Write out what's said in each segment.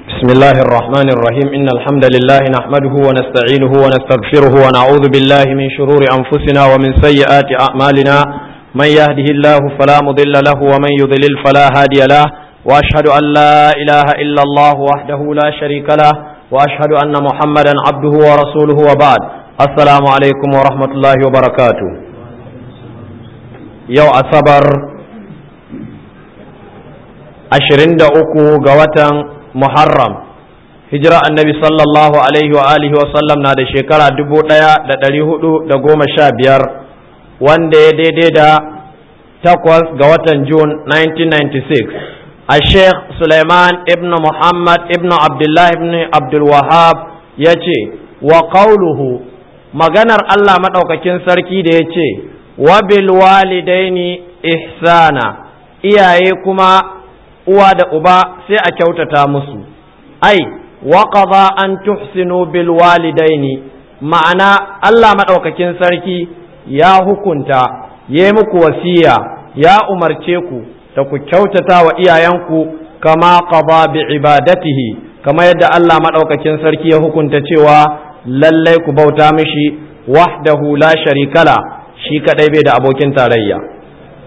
بسم الله الرحمن الرحيم إن الحمد لله نحمده ونستعينه ونستغفره ونعوذ بالله من شرور أنفسنا ومن سيئات أعمالنا من يهده الله فلا مضل له ومن يضلل فلا هادي له وأشهد أن لا إله إلا الله وحده لا شريك له وأشهد أن محمدا عبده ورسوله وبعد السلام عليكم ورحمة الله وبركاته يو أصبر ashirin da uku ga watan Muharram hijira annabi sallallahu alaihi wa alihi wa sallam na da shekara dubu ɗaya da ɗari hudu da goma sha biyar wanda ya daidai da takwas ga watan Jun 1996 a Sheikh Suleiman ibn Muhammad ibn Abdullah ibn Abdul Wahab ya ce wa qawluhu maganar Allah maɗaukakin sarki da ya ce wa bil walidaini ihsana iyaye kuma uwa da uba sai a kyautata musu ai wa qada an tuhsinu bil walidaini ma'ana Allah madaukakin sarki ya hukunta ya muku wasiya ya umarce ku da ku kyautata wa iyayenku kama qada bi ibadatihi kama yadda Allah madaukakin sarki ya hukunta cewa lallai ku bauta mishi wahdahu la sharikala shi kadai bai da abokin tarayya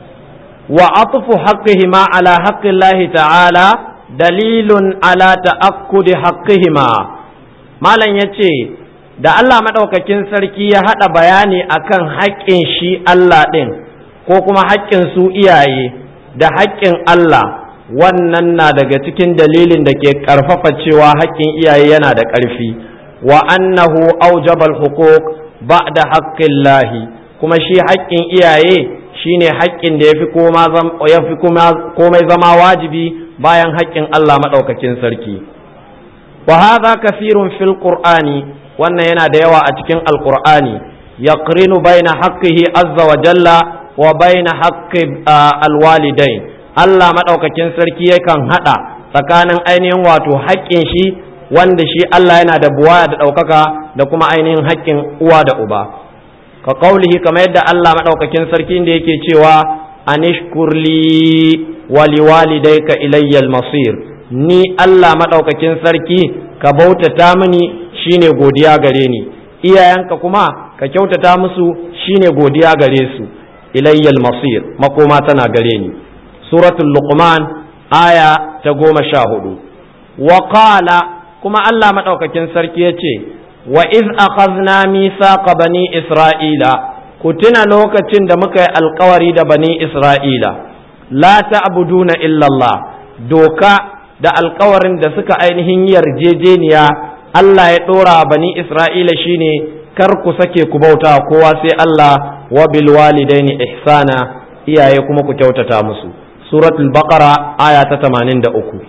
وعطف حقهما على حق الله تعالى دليل على تأكد حقهما malam ya ce da Allah maɗaukakin sarki ya haɗa bayani akan haƙƙin shi Allah ɗin ko kuma haƙƙin su iyaye da haƙƙin Allah wannan na daga cikin dalilin da ke ƙarfafa cewa haƙƙin iyaye yana da ƙarfi wa annahu aujabal huquq ba'da haqqillahi kuma shi haƙƙin iyaye shine haƙƙin da ya fi komai zama wajibi bayan haƙƙin Allah maɗaukakin sarki. wa hadha kafirun fil qur'ani wannan yana da yawa a cikin alqur'ani yaqrinu baina haqqihi azza wa jalla wa baina haqqi alwalidain Allah maɗaukakin sarki yakan haɗa tsakanin ainihin wato haƙƙin shi wanda shi Allah yana da buwaya da ɗaukaka da kuma ainihin haƙƙin uwa da uba ka kaulihi kamar yadda Allah maɗaukakin sarki da yake cewa anishkurli wali walidayka ilayyal masir ni Allah maɗaukakin sarki ka bautata mini shine godiya gare ni iyayenka kuma ka kyautata musu shine godiya gare su ilayyal masir makoma tana gare ni suratul luqman aya ta goma sha hudu wa qala kuma Allah maɗaukakin sarki ya ce wa iz akhadna mithaqa bani isra'ila ku tuna lokacin da muka yi alkawari da bani isra'ila la ta'buduna illa Allah doka da alkawarin da suka ainihin yarjejeniya Allah ya dora bani isra'ila shine kar ku sake ku bauta kowa sai Allah wa bil walidaini ihsana iyaye kuma ku kyautata musu suratul baqara aya ta 83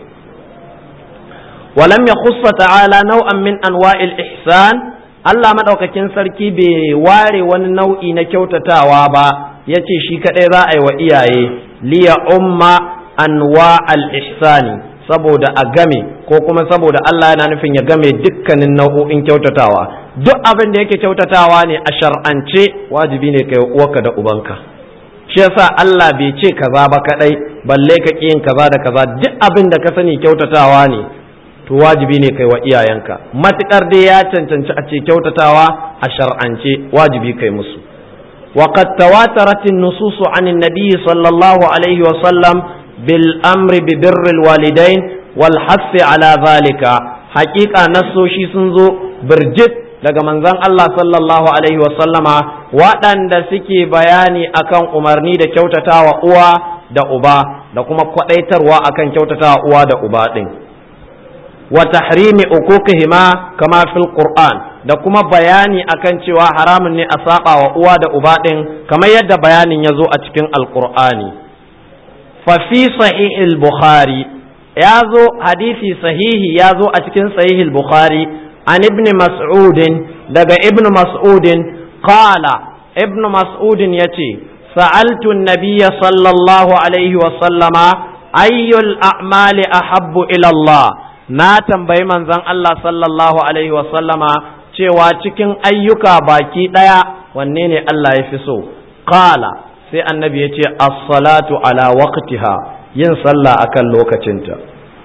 ولم يخص تعالى نوعا من انواع الاحسان Allah madaukakin sarki bai ware wani nau'i na kyautatawa ba yace shi kadai za a yi wa iyaye liya umma anwa al-ihsani saboda a game ko kuma saboda Allah yana nufin ya game dukkanin nau'o'in kyautatawa duk abin da yake kyautatawa ne a shar'ance wajibi ne kai uwarka da ubanka shi yasa Allah bai ce kaza ba kadai balle ka yin kaza da kaza duk abin da ka sani kyautatawa ne to wajibi ne kai wa iyayenka matukar dai ya cancanci a ce kyautatawa a shar'ance wajibi kai musu وقد تواترت النصوص عن النبي صلى الله عليه وسلم بالأمر ببر الوالدين والحث على ذلك حقيقة نصوشي سنزو برجت daga manzon Allah sallallahu alaihi wasallama waɗanda suke bayani akan umarni da kyautatawa uwa da uba da kuma kwaɗaitarwa akan kyautatawa uwa da uba ɗin wa tahrimi uquqihima kama fil qur'an da kuma bayani akan cewa haramun ne a saba wa uwa da uba din kamar yadda bayanin ya zo a cikin alqur'ani fa fi sahih al-bukhari ya zo hadisi sahihi ya zo a cikin sahih al-bukhari an ibn mas'ud daga ibn mas'ud qala ibn mas'ud yace sa'altu an-nabiyya sallallahu alaihi wa sallama ayyul a'mali ahabbu ila Allah na tambayi manzon Allah sallallahu alaihi wasallama cewa cikin ayyuka baki ɗaya wanne ne Allah ya fi so qala sai annabi ya ce as-salatu ala waqtiha yin sallah akan lokacinta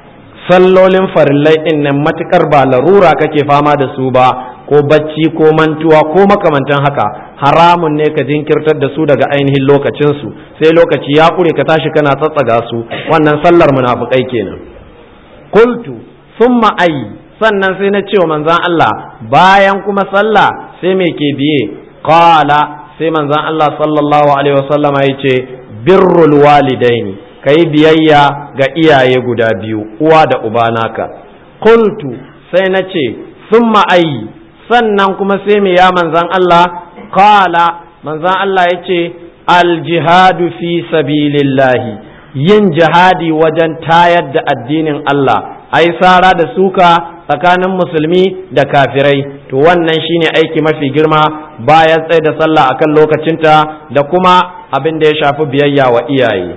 sallolin farillai din nan matukar ba larura kake fama da su ba ko bacci ko mantuwa ko makamantan haka haramun ne ka jinkirtar da su daga ainihin lokacinsu sai lokaci ya ƙure ka tashi kana tsatsaga su wannan sallar munafukai kenan qultu summa ayi sannan sai na cewa manzon Allah bayan kuma sallah sai me ke biye qala sai manzon Allah sallallahu alaihi wasallam ya ce birrul walidaini kai biyayya ga iyaye guda biyu uwa da uba naka qultu sai na ce summa ayi sannan kuma sai me ya manzan Allah qala manzan Allah ya ce aljihadu fi sabilillahi yin jihadi wajen tayar da addinin Allah ai sara da suka tsakanin musulmi da kafirai to wannan shine aiki mafi girma bayan tsaye da sallah akan lokacinta da kuma abin da ya shafi biyayya wa iyaye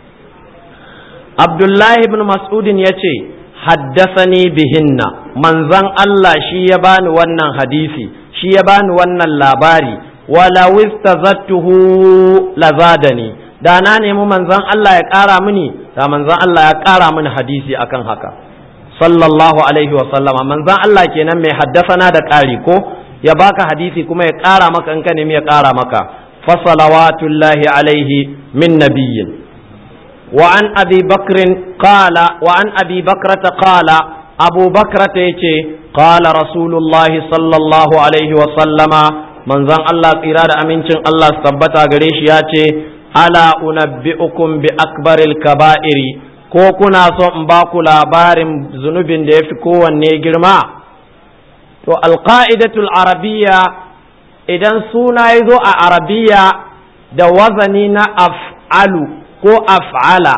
Abdullahi ibn Mas'udin ya ce haddasani bihinna manzan Allah shi ya bani wannan hadisi shi ya bani wannan labari wala wistazattuhu lazadani da na nemi manzan Allah ya ƙara mini da manzan Allah ya ƙara mini hadisi akan haka sallallahu alaihi wa sallama manzan Allah kenan mai haddasana da ƙari ko ya baka hadisi kuma ya ƙara maka in ka nemi ya ƙara maka fa salawatullahi alaihi min nabiyyin وعن أبي بكر قال وعن أبي بكرة قال أبو بكرة يتي قال رسول الله صلى الله عليه وسلم من زن الله إرادة أمين الله سبتا قريش ياتي ألا أنبئكم بأكبر الكبائر ko kuna so in ba ku labarin zunubin da ya fi kowanne girma to alƙa'idatul arabiya idan suna ya zo a arabiya da wazani na af'alu ko af'ala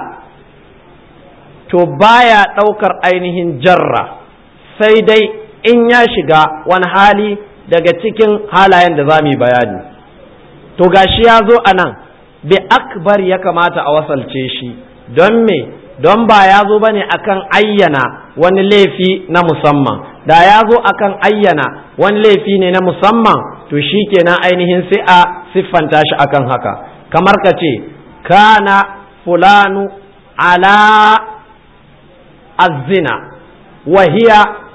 to baya ɗaukar ainihin jarra sai dai in ya shiga wani hali daga cikin halayen da za mu yi bayani to gashi ya zo a nan bi akbar ya kamata a wasalce shi don me don ba ya zo ba ne akan ayyana wani laifi na musamman da ya zo akan ayyana wani laifi ne na musamman to shi kenan ainihin sai a siffanta shi akan haka kamar ka ce kana fulanu ala الزنا وهي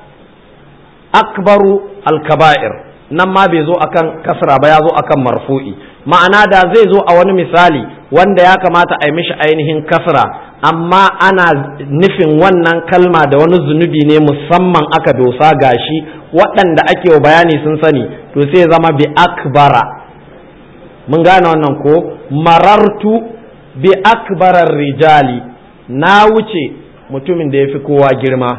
أكبر الكبائر nan ma bai zo akan kasra ba ya zo akan marfu'i ma'ana da zai zo a wani misali wanda ya kamata a yi mishi ainihin kasra amma ana nufin wannan kalma da wani zunubi ne musamman aka dosa gashi waɗanda ake wa bayani sun sani to sai zama bi akbara mun gane wannan ko marartu bi akbarar rijali na wuce mutumin da ya fi kowa girma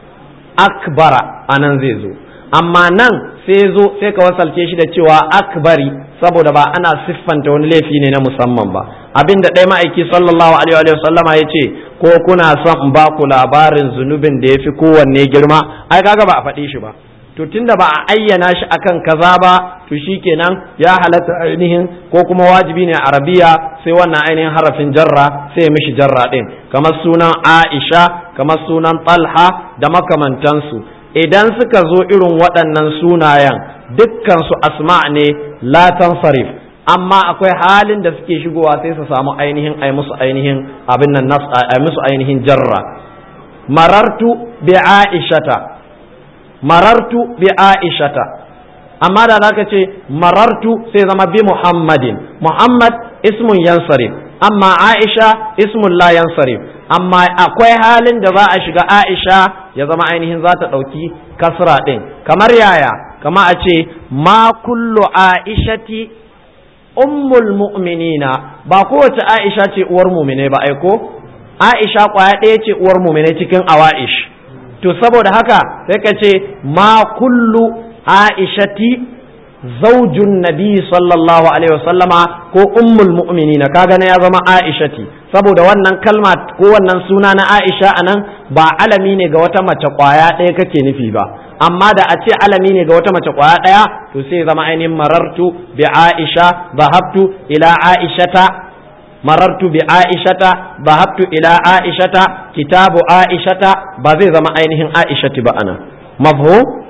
akbara a nan zai zo amma nan sai zo sai ka wasalce shi da cewa akbari saboda ba ana siffanta wani laifi ne na musamman ba abin da ɗaya ma'aiki sallallahu alaihi wa sallama ya ce ko kuna son in ba ku labarin zunubin da ya fi kowanne girma ai kaga ba a faɗi shi ba to tunda ba a ayyana shi akan kaza ba to shikenan ya halatta ainihin ko kuma wajibi ne a arabiya sai wannan ainihin harafin jarra sai mishi jarra din kamar sunan Aisha kamar sunan Talha da makamantansu idan suka zo irin waɗannan sunayen dukkan su asma ne la tansarif amma akwai halin da suke shigowa sai su samu ainihin ai musu ainihin abin nan nas ai musu ainihin jarra marartu bi aishata marartu bi aishata amma da zaka ce marartu sai zama bi muhammadin muhammad ismun yansarif amma aisha ismun la yansarif amma akwai halin da za a shiga aisha ya zama ainihin za ta ɗauki kasra ɗin kamar yaya kama a ce ma kullu aishati ummul mu'minina ba kowace aisha ce uwar mumine ba aiko aisha kwaya ɗaya ce uwar mumine cikin awa'ish to saboda haka sai ka ce ma kullu aishati zaujun nabi sallallahu alaihi wasallama ko ummul mu'minina kaga na ya zama aishati saboda wannan kalma ko wannan suna na aisha anan ba alami ne ga wata mace kwaya ɗaya kake nufi ba amma da a ce alami ne ga wata mace kwaya ɗaya to sai zama ainihin marartu bi aisha zahabtu ila aishata marartu bi aishata zahabtu ila aishata kitabu aishata ba zai zama ainihin aishati ba ana mafhum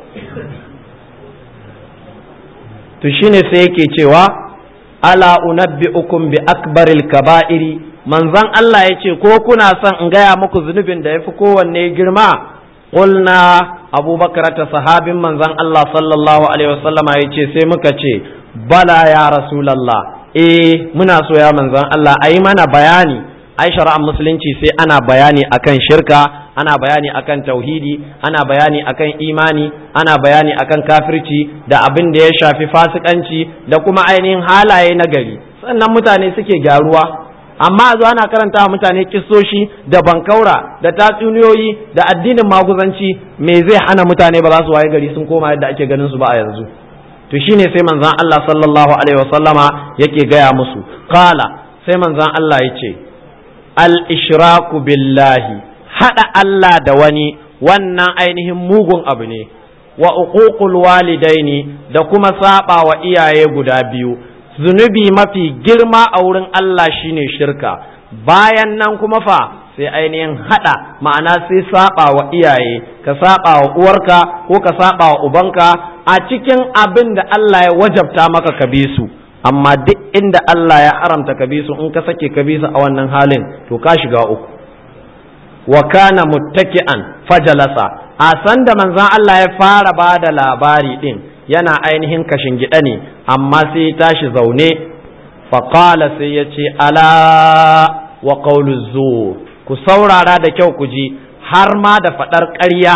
to shine sai yake cewa ala unabbi'ukum bi akbaril kaba'iri manzon Allah ya ce ko kuna son in gaya muku zunubin da ya fi kowanne girma qulna abubakar ta sahabin manzon Allah sallallahu alaihi wasallam ya ce sai muka ce bala ya rasulallah eh muna so ya manzon Allah ayi mana bayani ai shari'ar musulunci sai ana bayani akan shirka ana bayani akan tauhidi ana bayani akan imani ana bayani akan kafirci da abin da ya shafi fasikanci da kuma ainihin halaye na gari sannan mutane suke gyaruwa amma zo ana karanta wa mutane kissoshi da bankaura da tatsuniyoyi da addinin maguzanci me zai hana mutane ba za su waye gari sun koma yadda ake ganin su ba a yanzu to shine sai manzon Allah sallallahu alaihi wasallama yake gaya musu qala sai manzon Allah ya ce al ishraku billahi hada Allah da wani wannan ainihin mugun abu ne wa uququl walidaini da kuma saba wa iyaye guda biyu zunubi mafi girma a wurin Allah shine shirka bayan nan kuma fa sai ainihin hada ma'ana sai saba wa iyaye ka saba wa uwarka ko ka saba wa ubanka a cikin abin da Allah ya wajabta maka ka bi su amma duk inda Allah ya haramta ka bi su in ka sake ka bi su a wannan halin to ka shiga uku wa kana muttaki'an fajalasa a san da manzon Allah ya fara ba da labari din yana ainihin kashin gida ne amma sai ya tashi zaune faƙala sai ya ce ala wa ƙaulu zur ku saurara da kyau ku ji har ma da faɗar ƙarya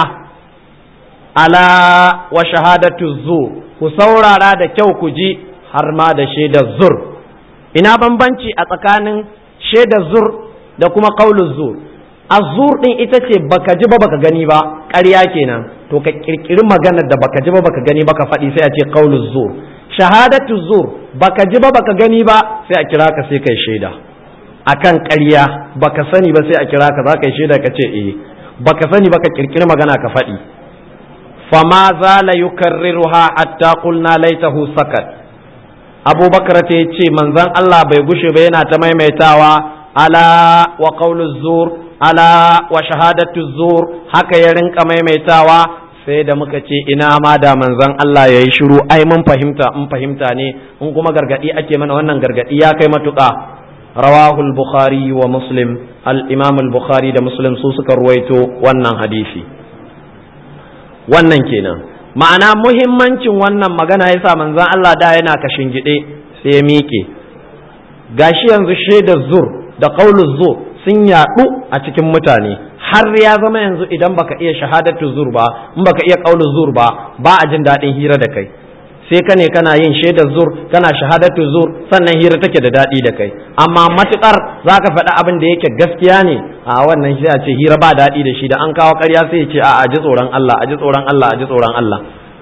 ala wa shahadatu zur ku saurara da kyau ku ji har ma da shaidar zur ina bambanci a tsakanin shaidar zur da kuma ƙaulu zur azur din ita ce baka ji ba baka gani ba ƙarya kenan to ka kirkiri maganar da baka ji ba baka gani ba ka faɗi sai a ce qaulu zur shahadatu zur baka ji ba baka gani ba sai a kira ka sai kai shaida akan ƙarya baka sani ba sai a kira ka za ka yi shaida ka ce eh baka sani ba ka kirkiri magana ka faɗi fama zala yukarriruha hatta qulna laitahu sakat abubakar ta ce manzon Allah bai gushe ba yana ta maimaitawa ala wa qaulu zur ala wa shahadatu zur haka ya rinka maimaitawa sai da muka ce ina ma da manzon Allah ya yi shiru ai mun fahimta in fahimta ne in kuma gargadi ake mana wannan gargadi ya kai matuƙa rawahu al-bukhari wa muslim al-imam al-bukhari da muslim su suka ruwaito wannan hadisi wannan kenan ma'ana muhimmancin wannan magana yasa manzon Allah da yana kashin gide sai ya miƙe gashi yanzu shaidar zur da qauluz zur sun yaɗu a cikin mutane har ya zama yanzu idan baka iya shahadatu zur ba in baka iya qaulu zur ba ba a jin daɗin hira da kai sai ka ne kana yin shaidar zur kana shahadatu zur sannan hira take da daɗi da kai amma matukar zaka faɗi abin da yake gaskiya ne a wannan sai a ce hira ba daɗi da shi da an kawo ƙarya sai ya ce a ji tsoron Allah a ji tsoron Allah a ji tsoron Allah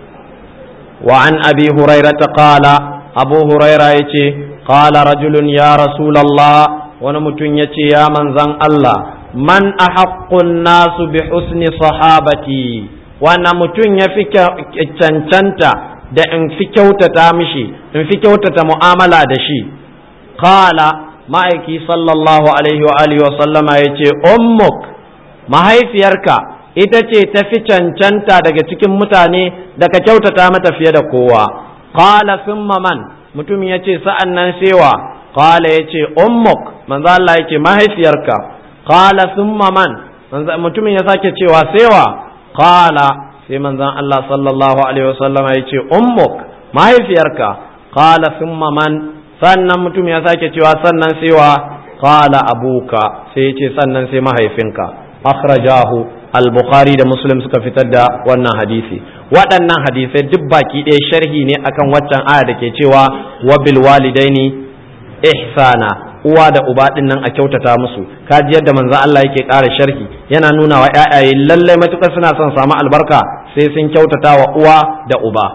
wa an abi hurairata qala abu huraira yace qala rajulun ya rasulullah wani mutum ya ce ya manzan Allah man a haƙƙun nasu bi husni sahabati wani mutum ya fi cancanta da in fi kyautata mishi in fi kyautata mu'amala da shi kala ma'aiki sallallahu alaihi wa alihi wa sallama ya ce ummuk mahaifiyarka ita ce ta fi cancanta daga cikin mutane da ka kyautata mata fiye da kowa kala summa man mutum ya ce sa'an nan sewa qala yace ummuk manzo Allah yake mahaifiyarka qala thumma man mutumin ya sake cewa sewa qala sai manzon Allah sallallahu alaihi wasallam yace ummuk mahaifiyarka qala thumma man sannan mutum ya sake cewa sannan sewa qala abuka sai yace sannan sai mahaifinka akhrajahu al-bukhari da muslim suka fitar da wannan hadisi waɗannan hadisai duk baki ɗaya sharhi ne akan waccan aya da ke cewa wa bil walidaini ihsana uwa da uba din nan a kyautata musu kaji yadda manzon Allah yake ƙara sharhi yana nuna wa ƴaƴaye lallai matukar suna son samu albarka sai sun kyautata wa uwa da uba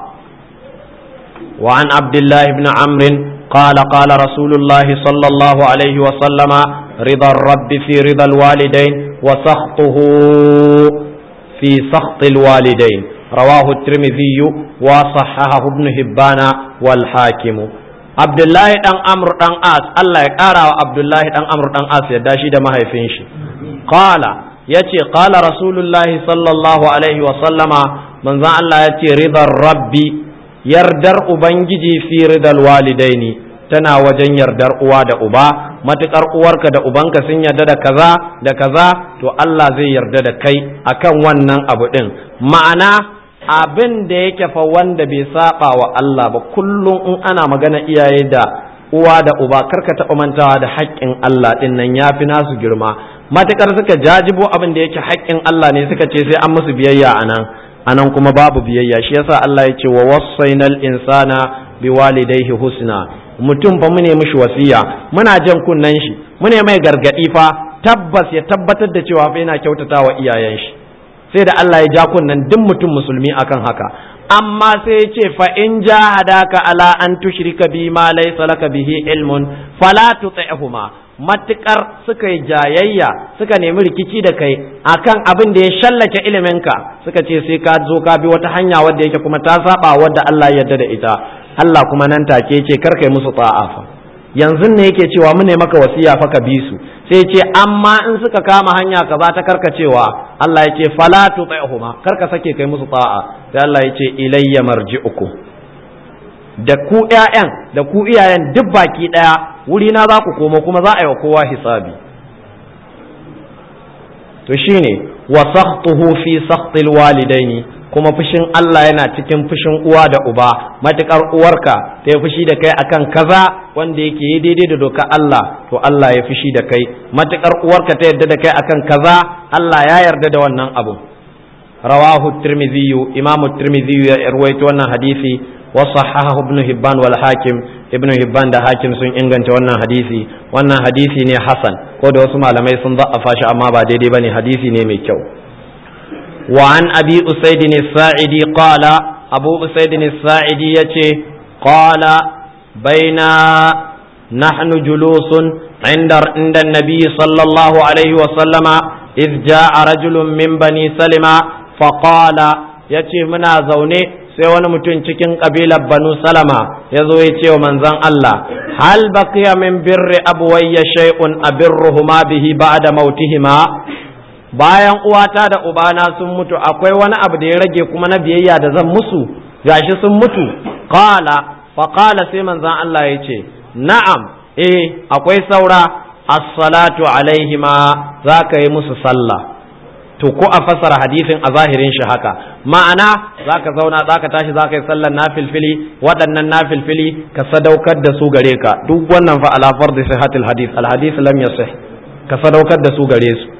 wa an abdullah ibn amr قال قال رسول الله صلى الله عليه وسلم رضا الرب في رضا الوالدين وسخطه في سخط الوالدين رواه الترمذي وصححه ابن هبان والحاكم Abdullahi dan Amr dan As Allah ya ƙara wa Abdullahi dan Amr dan As yadda shi da mahaifin shi qala yace qala rasulullahi sallallahu alaihi wa sallama manzon Allah yace ridar rabbi yardar ubangiji fi ridal walidaini tana wajen yardar uwa da uba matukar uwarka da ubanka sun yarda da kaza da kaza to Allah zai yarda da kai akan wannan abu din ma'ana abin da yake fa wanda bai saba wa Allah ba kullum in ana magana iyaye da uwa da uba karka taɓa mantawa da haƙƙin Allah ɗin nan ya fi nasu girma matukar suka jajibo abin da yake haƙƙin Allah ne suka ce sai an musu biyayya a nan a nan kuma babu biyayya shi yasa Allah ya ce wa wasainal insana biwalidayhi husna mutum fa mu ne mishi wasiya muna jan kunnen shi mu ne mai gargadi fa tabbas ya tabbatar da cewa fa yana kyautata wa iyayen shi sai da Allah ya ja kunnen duk mutum musulmi akan haka amma sai ya ce fa in jahadaka ala an tushrika bi ma laysa laka bihi ilmun fala tuti'huma matukar suka yi jayayya suka nemi rikici da kai akan abin da ya shallake iliminka suka ce sai ka zo ka bi wata hanya wadda yake kuma ta saba wadda Allah ya yarda da ita Allah kuma nan take ce kar kai musu ta'a fa yanzu ne yake cewa mu ne maka wasiya fa ka bi su sai ce amma in suka kama hanya kaza ta karkacewa Allah ya ce fala tuti'huma kar ka sake kai musu ta'a sai Allah ya ce ilayya marji'ukum da ku ƴaƴan da ku iyayen duk baki ɗaya wuri na za ku komo kuma za a yi wa kowa hisabi to shine wa sakhtuhu fi sakhtil walidaini kuma fushin Allah yana cikin fushin uwa da uba matukar uwarka ta yi fushi da kai akan kaza wanda yake yi daidai da doka Allah to Allah ya fushi da kai matukar uwarka ta yarda da kai akan kaza Allah ya yarda da wannan abu rawahu tirmidhi imamu tirmidhi ya rawaito wannan hadisi wa sahahahu ibn hibban wal hakim ibn hibban da hakim sun inganta wannan hadisi wannan hadisi ne hasan ko da wasu malamai sun za'afa shi amma ba daidai bane hadisi ne mai kyau وعن أبي أسيد الساعدي قال أبو أسيد الساعدي يتي قال بين نحن جلوس عند عند النبي صلى الله عليه وسلم إذ جاء رجل من بني سلمة فقال يتي منا زوني sai wani mutum cikin ƙabilar banu salama ya zo ya ce wa manzon Allah hal baqiya min birri abuwayya shay'un abirruhuma bihi ba'da mautihima bayan uwata da ubana sun mutu akwai wani abu da ya rage kuma na biyayya da zan musu gashi sun mutu qala fa qala sai manzon Allah ya ce na'am eh akwai saura as-salatu alaihima za ka yi musu sallah to ko a fassara hadisin a zahirin shi haka ma'ana za ka zauna za ka tashi za ka yi sallar nafilfili waɗannan nafilfili ka sadaukar da su gare ka duk wannan fa ala fardi sihhatil hadith al hadith lam yasih ka sadaukar da su gare su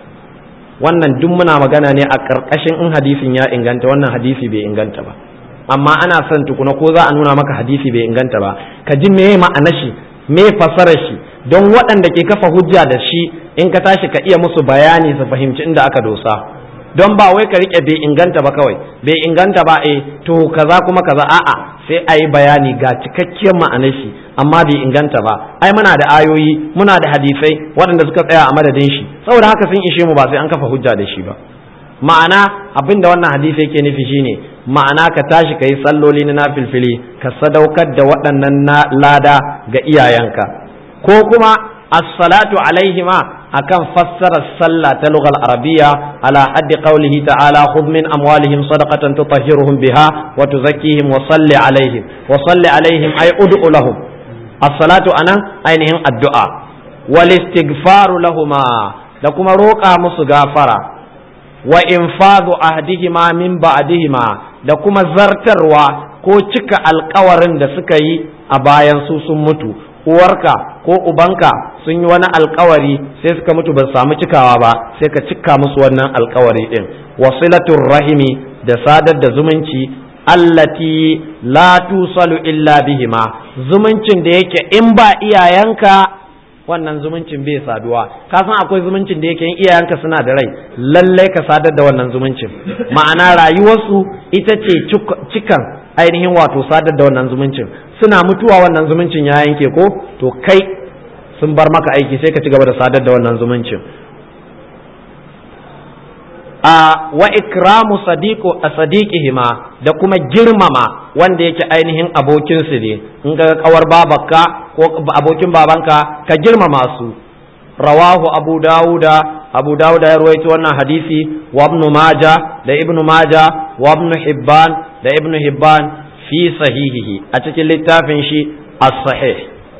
wannan duk muna magana ne a ƙarƙashin in hadisin ya inganta wannan hadisi bai inganta ba amma ana son tukuna ko za a nuna maka hadisi bai inganta ba ka ji me ma'ana shi me fasarar shi don waɗanda ke kafa hujja da shi in ka tashi ka iya musu bayani su fahimci inda aka dosa don ba wai ka rike bai inganta ba kawai bai inganta ba eh to kaza kuma kaza a'a sai a yi bayani ga cikakkiyar ma'anar shi amma bai inganta ba ai muna da ayoyi muna da hadisai waɗanda suka tsaya a madadin shi saboda haka sun ishe mu ba sai an kafa hujja da shi ba ma'ana abin da wannan hadisi yake nufi shine ma'ana ka tashi ka yi salloli na nafilfili ka sadaukar da waɗannan lada ga iyayenka ko kuma as-salatu alaihima akan fassara sallah ta lughal arabiyya ala haddi qawlihi ta'ala khudh min amwalihim sadaqatan tutahhiruhum biha wa tuzakkihim wa salli alaihim wa salli alaihim ay ud'u lahum as-salatu anan ainihin addu'a wal istighfaru lahuma da kuma roƙa musu gafara wa infadhu ahdihima min ba'dihima da kuma zartarwa ko cika alkawarin da suka yi a bayan su sun mutu uwarka ko ubanka sun yi wani alkawari sai suka mutu ba samu cikawa ba sai ka cika musu wannan alkawari din wasilatul rahimi da sadar da zumunci allati la tusalu illa bihima zumuncin da yake in ba iyayenka wannan zumuncin bai saduwa ka san akwai zumuncin da yake in iyayenka suna da rai lallai ka sadar da wannan zumuncin ma'ana rayuwarsu ita ce cikan ainihin wato sadar da wannan zumuncin suna mutuwa wannan zumuncin ya yanke ko to kai sun bar maka aiki sai ka ci gaba da sadar da wannan zumuncin a wa ikramu sadiqu sadiqihima da kuma girmama wanda yake ainihin abokin su ne in ga kawar babanka ko abokin babanka ka girmama su rawahu abu dauda abu dauda ya ruwaito wannan hadisi wa ibn maja da ibn maja wa ibn hibban da ibn hibban fi sahihihi a cikin littafin shi as-sahih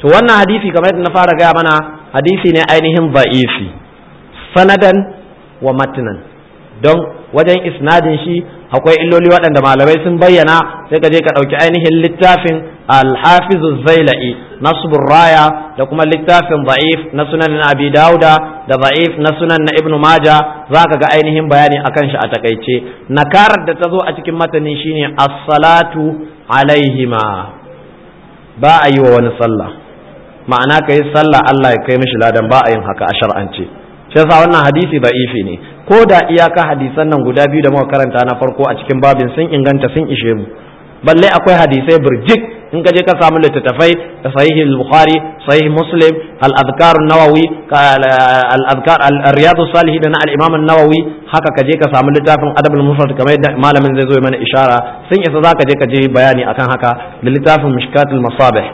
to wannan hadisi kamar yadda na fara gaya mana hadisi ne ainihin ba'ifi sanadan wa matnan don wajen isnadin shi akwai illoli waɗanda malamai sun bayyana sai ka je ka ɗauki ainihin littafin alhafizu zaila'i nasbur raya da kuma littafin za'if na sunan abi dauda da za'if na sunan na ibnu maja za ka ga ainihin bayani akan shi a takaice nakarar da ta zo a cikin matanin shine as-salatu alaihima ba a yi wa wani sallah ma'ana ka yi sallah Allah ya kai mishi ladan ba a yin haka a shar'ance shi yasa wannan hadisi da'ifi ne ko da iyaka hadisan nan guda biyu da muka karanta na farko a cikin babin sun inganta sun ishe mu balle akwai hadisai burjik in ka je ka samu littattafai da sahih al-bukhari sahih muslim al-adhkar an-nawawi al-adhkar al-riyad salihin na al-imam an-nawawi haka ka je ka samu littafin adab al-mufrad kamar yadda malamin zai zo mana ishara sun isa zaka je ka je bayani akan haka da littafin mishkat al-masabih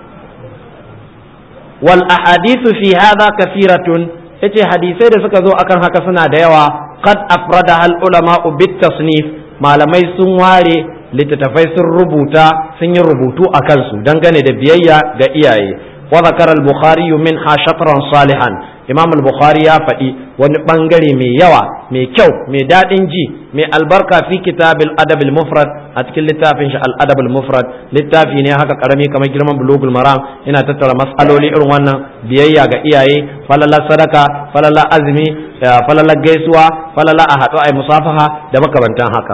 wal ahadithu fi hadha kathiratun yace hadisai da suka zo akan haka suna da yawa qad afrada al ulama bit tasnif malamai sun ware littattafai sun rubuta sun yi rubutu a kansu dangane da biyayya ga iyaye wa zakara al bukhari minha shatran salihan imam al bukhari ya faɗi wani bangare mai yawa mai kyau mai daɗin ji mai albarka fi kitabil adab al mufrad a cikin littafin shi al adab al mufrad littafi ne haka karami kamar girman bulugul maram ina tattara mas'aloli irin wannan biyayya ga iyaye falalar sadaka falalar azumi falalar gaisuwa falalar a haɗu a musafaha da makamantan haka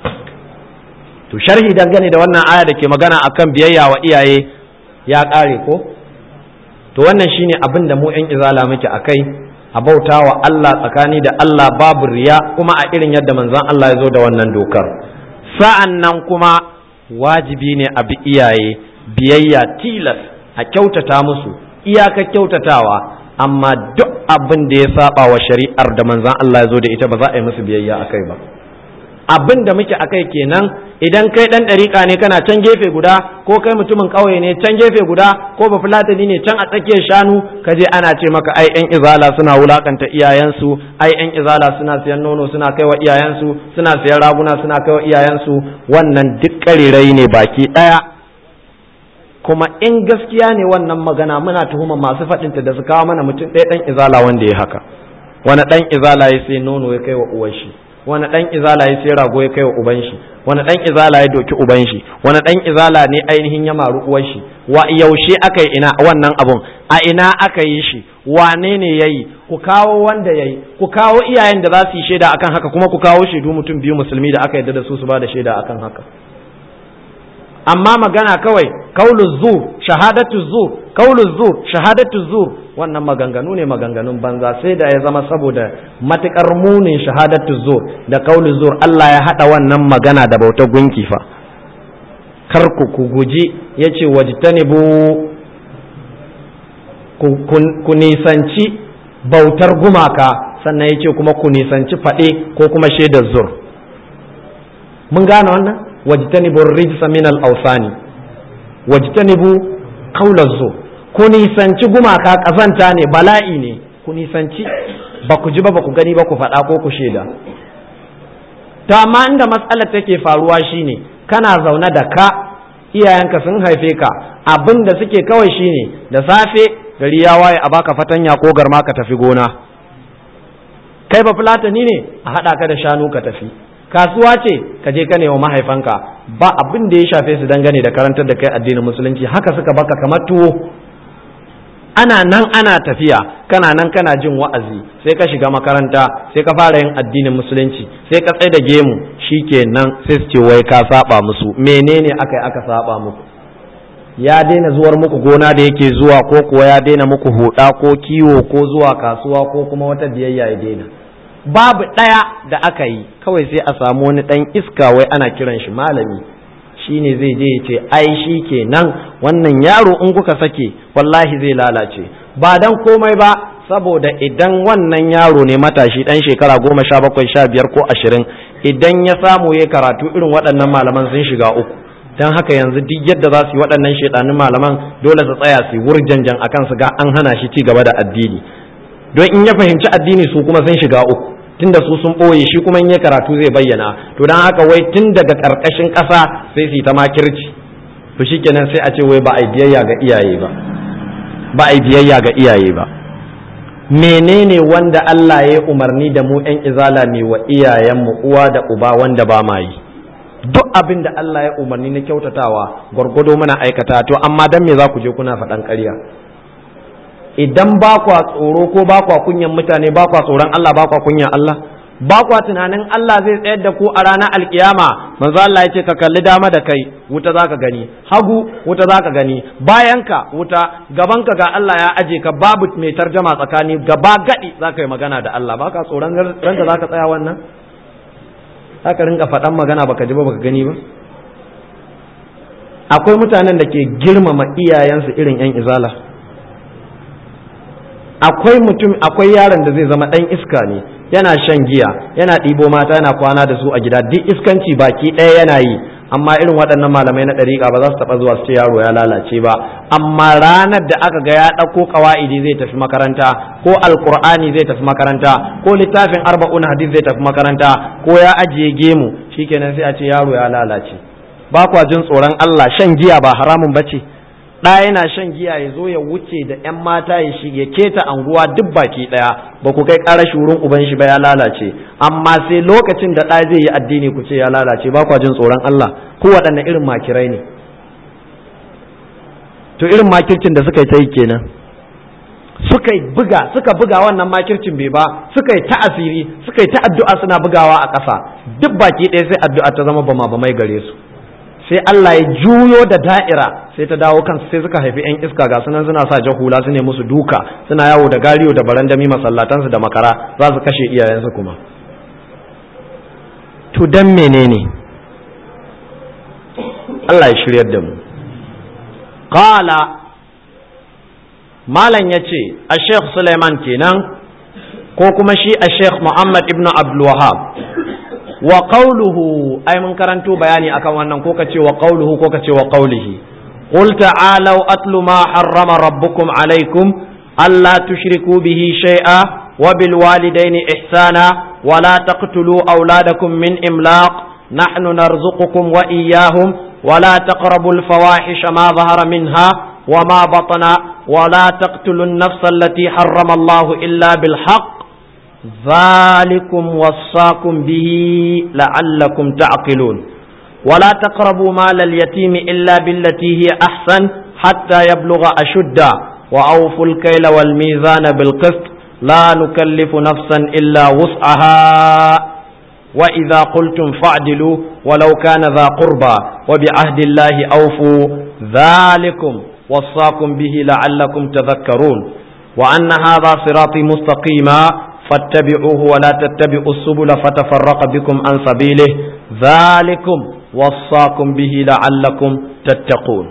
to sharhi dangane da wannan aya da ke magana akan biyayya wa iyaye ya ƙare ko to wannan shine abin da mu 'yan izala muke akai a bauta wa Allah tsakani da Allah babu riya kuma a irin yadda manzon Allah ya zo da wannan dokar sa'an nan kuma wajibi ne a bi iyaye biyayya tilas a kyautata musu iyaka kyautatawa amma duk abin da ya saba wa shari'ar da manzon Allah ya zo da ita ba za a yi musu biyayya akai ba abin da muke akai kenan idan kai dan ɗariƙa ne kana can gefe guda ko kai mutumin ƙauye ne can gefe guda ko ba fulatani ne can a tsakiyar shanu ka je ana ce maka ai yan izala suna wulakanta iyayensu ai yan izala suna siyan nono suna kai wa iyayensu suna siyan raguna suna kai wa iyayensu wannan duk ƙarirai ne baki ɗaya kuma in gaskiya ne wannan magana muna tuhuma masu faɗinta da su kawo mana mutum ɗaya ɗan izala wanda ya haka wani ɗan izala ya sai nono ya kai wa uwar shi wani dan izala ya sai rago ya kai wa uban shi wani dan izala ya doki uban shi wani dan izala ne ainihin ya maru uwar shi wa yaushe aka yi ina wannan abun a ina aka yi shi wane ne yayi ku kawo wanda yayi ku kawo iyayen da za su yi shaida akan haka kuma ku kawo shaidu mutum biyu musulmi da aka yarda da su su ba da shaida akan haka amma magana kawai kaulu zur shahadatu zur kaulu zur shahadatu zur wannan maganganu ne maganganun banza sai da ya zama saboda matukar munin shahadatu zur da kaulu zur Allah ya hada wannan magana da bautar gunki fa kar ku ku guji yace wajtanibu ku nisanci bautar gumaka sannan yace kuma ku nisanci fade ko kuma shaidar zur mun gane wannan wajtanibu rijsa min al-awsani wajtanibu qawla zur ku nisanci gumaka kazanta ne bala'i ne ku nisanci ba ku ji ba ba ku gani ba ku faɗa ko ku shaida ta amma inda matsalar take faruwa shine kana zaune da ka iyayenka sun haife ka abin da suke kawai shine da safe gari ya waye a baka fatanya ko garma ka tafi gona kai ba fulatani ne a haɗa ka da shanu ka tafi kasuwa ce ka je ka wa mahaifanka ba abin da ya shafe su dangane da karantar da kai addinin musulunci haka suka baka kamar tuwo ana nan ana tafiya kana nan kana jin wa'azi sai ka shiga makaranta sai ka fara yin addinin musulunci sai ka tsaye da gemu shikenan sai su ce wai ka saba musu menene aka yi aka saba muku ya daina zuwar muku gona da yake zuwa ko kuwa ya daina muku huda ko kiwo ko zuwa kasuwa ko kuma wata biyayya ya daina babu ɗaya da aka yi kawai sai a samu wani ɗan iska wai ana kiran shi malami shine zai je ya ce ai shi kenan wannan yaro in kuka sake wallahi zai lalace ba dan komai ba saboda idan wannan yaro ne matashi dan shekara goma sha bakwai sha biyar ko ashirin idan ya samu ya karatu irin waɗannan malaman sun shiga uku don haka yanzu duk yadda za su yi waɗannan shaidanin malaman dole su tsaya su wurjanjan akan su ga an hana shi ci gaba da addini don in ya fahimci addini su kuma sun shiga uku tunda su sun ɓoye shi kuma in ya karatu zai bayyana to don haka wai tun daga ƙarƙashin ƙasa sai su yi ta makirci to shikenan sai a ce wai ba a biyayya ga iyaye ba ba a yi biyayya ga iyaye ba menene wanda Allah ya umarni da mu ‘yan izala ne wa iyayenmu uwa da uba wanda ba ma yi duk abin da Allah ya umarni na kyautatawa gwargwado muna aikata to amma dan me za ku je kuna faɗan ƙarya idan ba kwa tsoro ko ba kwa kunyan mutane ba kwa tsoron Allah ba kwa kunyan Allah ba kwa tunanin Allah zai tsayar da ku a ranar alkiyama manzo Allah ya ce ka kalli dama da kai wuta zaka gani hagu wuta zaka gani bayanka wuta gabanka ga Allah ya aje ka babu mai tarjama tsakani gaba gadi zaka yi magana da Allah baka tsoron ranka zaka tsaya wannan haka rinka faɗan magana baka ji ba baka gani ba akwai mutanen da ke girmama iyayensu irin yan izala akwai mutum akwai yaron da zai zama ɗan iska ne yana shan giya yana ɗibo mata yana kwana da su a gida duk iskanci baki ɗaya yana yi amma irin waɗannan malamai na ɗariƙa ba za su taɓa zuwa su ce yaro ya lalace ba amma ranar da aka ga ya ɗauko ƙawa'idi zai tafi makaranta ko alƙur'ani zai tafi makaranta ko littafin arba'un hadis zai tafi makaranta ko ya ajiye gemu shikenan sai a ce yaro ya lalace ba kwa jin tsoron Allah shan giya ba haramun bace ɗa yana shan giya ya zo ya wuce da 'yan mata ya shige keta anguwa duk baki ɗaya ba ku kai ƙara wurin uban shi ba ya lalace amma sai lokacin da ɗa zai yi addini ku ce ya lalace ba kwa jin tsoron Allah ko waɗanne irin makirai ne to irin makircin da suka yi ta yi kenan suka yi buga suka buga wannan makircin bai ba suka yi ta asiri suka yi ta addu'a suna bugawa a ƙasa duk baki ɗaya sai addu'a ta zama bama bamai gare su sai Allah ya juyo da da'ira sai ta dawo kansu sai suka haifi 'yan iska ga sunan suna sa jahula su ne musu duka suna yawo da gariyo da barandami masallatansu da makara za su kashe iyayensu kuma to dan menene Allah ya shiryar da mu qala malam ya ce a sheikh suleiman kenan ko kuma shi a sheikh muhammad ibn abdul wahab wa qawluhu ai mun karanto bayani akan wannan ko kace wa qawluhu ko kace wa qawlihi qul ta'alu atlu ma harrama rabbukum alaykum alla tushriku bihi shay'a wa bil walidayni ihsana wa la taqtulu awladakum min imlaq nahnu narzuqukum wa iyyahum wa la taqrabu al fawahisha ma dhahara minha wa ma batana wa la taqtulu an nafsa allati harrama Allah illa bil haqq ذلكم وصاكم به لعلكم تعقلون ولا تقربوا مال اليتيم إلا بالتي هي أحسن حتى يبلغ أشده وأوفوا الكيل والميزان بالقسط لا نكلف نفسا إلا وسعها وإذا قلتم فاعدلوا ولو كان ذا قربى وبعهد الله أوفوا ذلكم وصاكم به لعلكم تذكرون وأن هذا صراطي مستقيما فاتبعوه ولا تتبعوا السبل فتفرق بكم عن سبيله ذلكم وصاكم به لعلكم تتقون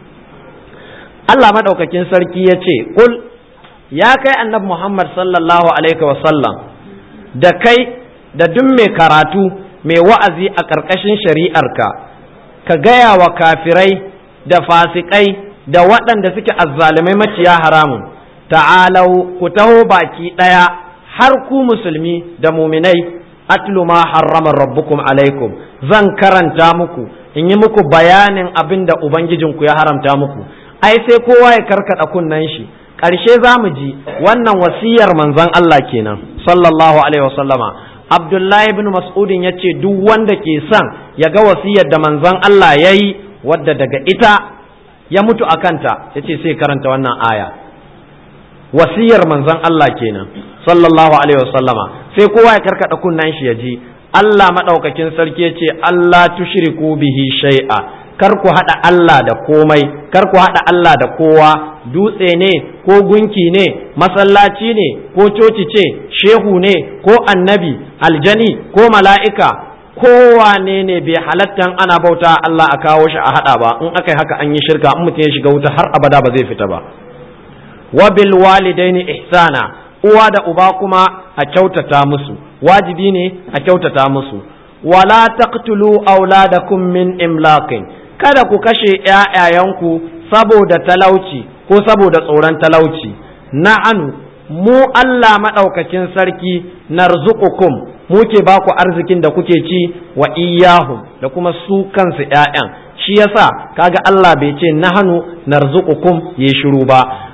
Allah madaukakin sarki ya ce, Kul, ya kai annabi Muhammad sallallahu Alaihi wasallam, da kai da duk mai karatu mai wa'azi a ƙarƙashin shari'arka, ka gaya wa kafirai da fasikai da waɗanda suke azzalumai maciya haramun, ta'alau ku taho baki ɗaya har ku musulmi da muminai atlu ma harrama rabbukum alaikum zan karanta muku in yi muku bayanin abin da ubangijinku ya haramta muku ai sai kowa ya karkada kunnen shi ƙarshe za mu ji wannan wasiyar manzon Allah kenan sallallahu alaihi wasallama Abdullahi ibn Mas'udin ya ce duk wanda ke son ya ga wasiyar da manzon Allah ya yi wadda daga ita ya mutu a kanta ya ce sai karanta wannan aya wasiyar manzon Allah kenan sallallahu alaihi wasallama sai kowa ya karkada kunnan shi ya ji Allah madaukakin sarki ya ce Allah tushriku bihi shay'a kar ku hada Allah da komai kar ku hada Allah da kowa dutse ne ko gunki ne masallaci ne ko coci ce shehu ne ko annabi aljani ko mala'ika kowane ne bai halattan ana bauta Allah a kawo shi a hada ba in aka yi haka an yi shirka in mutum ya shiga wuta har abada ba zai fita ba wa bil walidaini ihsana uwa da uba kuma a kyautata musu wajibi ne a kyautata musu wala taqtulu auladakum min imlaqin kada ku kashe ƴaƴayanku saboda talauci ko saboda tsoron talauci na'anu mu Allah madaukakin sarki narzuqukum muke ba ku arzikin da kuke ci wa iyahum da kuma su kansu ƴaƴan shi yasa kaga Allah bai ce nahanu narzuqukum ya shiru ba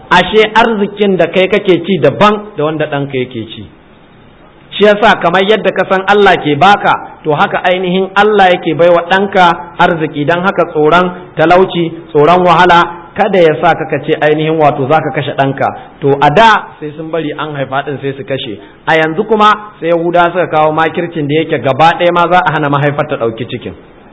ashe arzikin da kai kake ci daban da wanda ɗanka yake ci shi yasa kamar yadda ka san Allah ke baka to haka ainihin Allah yake baiwa ɗanka arziki don haka tsoron talauci tsoron wahala kada ya sa kaka ce ainihin wato za ka kashe ɗanka to a da sai sun bari an haifa ɗin sai su kashe a yanzu kuma sai yahuda suka kawo makircin da yake gaba ɗaya ma za a hana mahaifar ta ɗauki cikin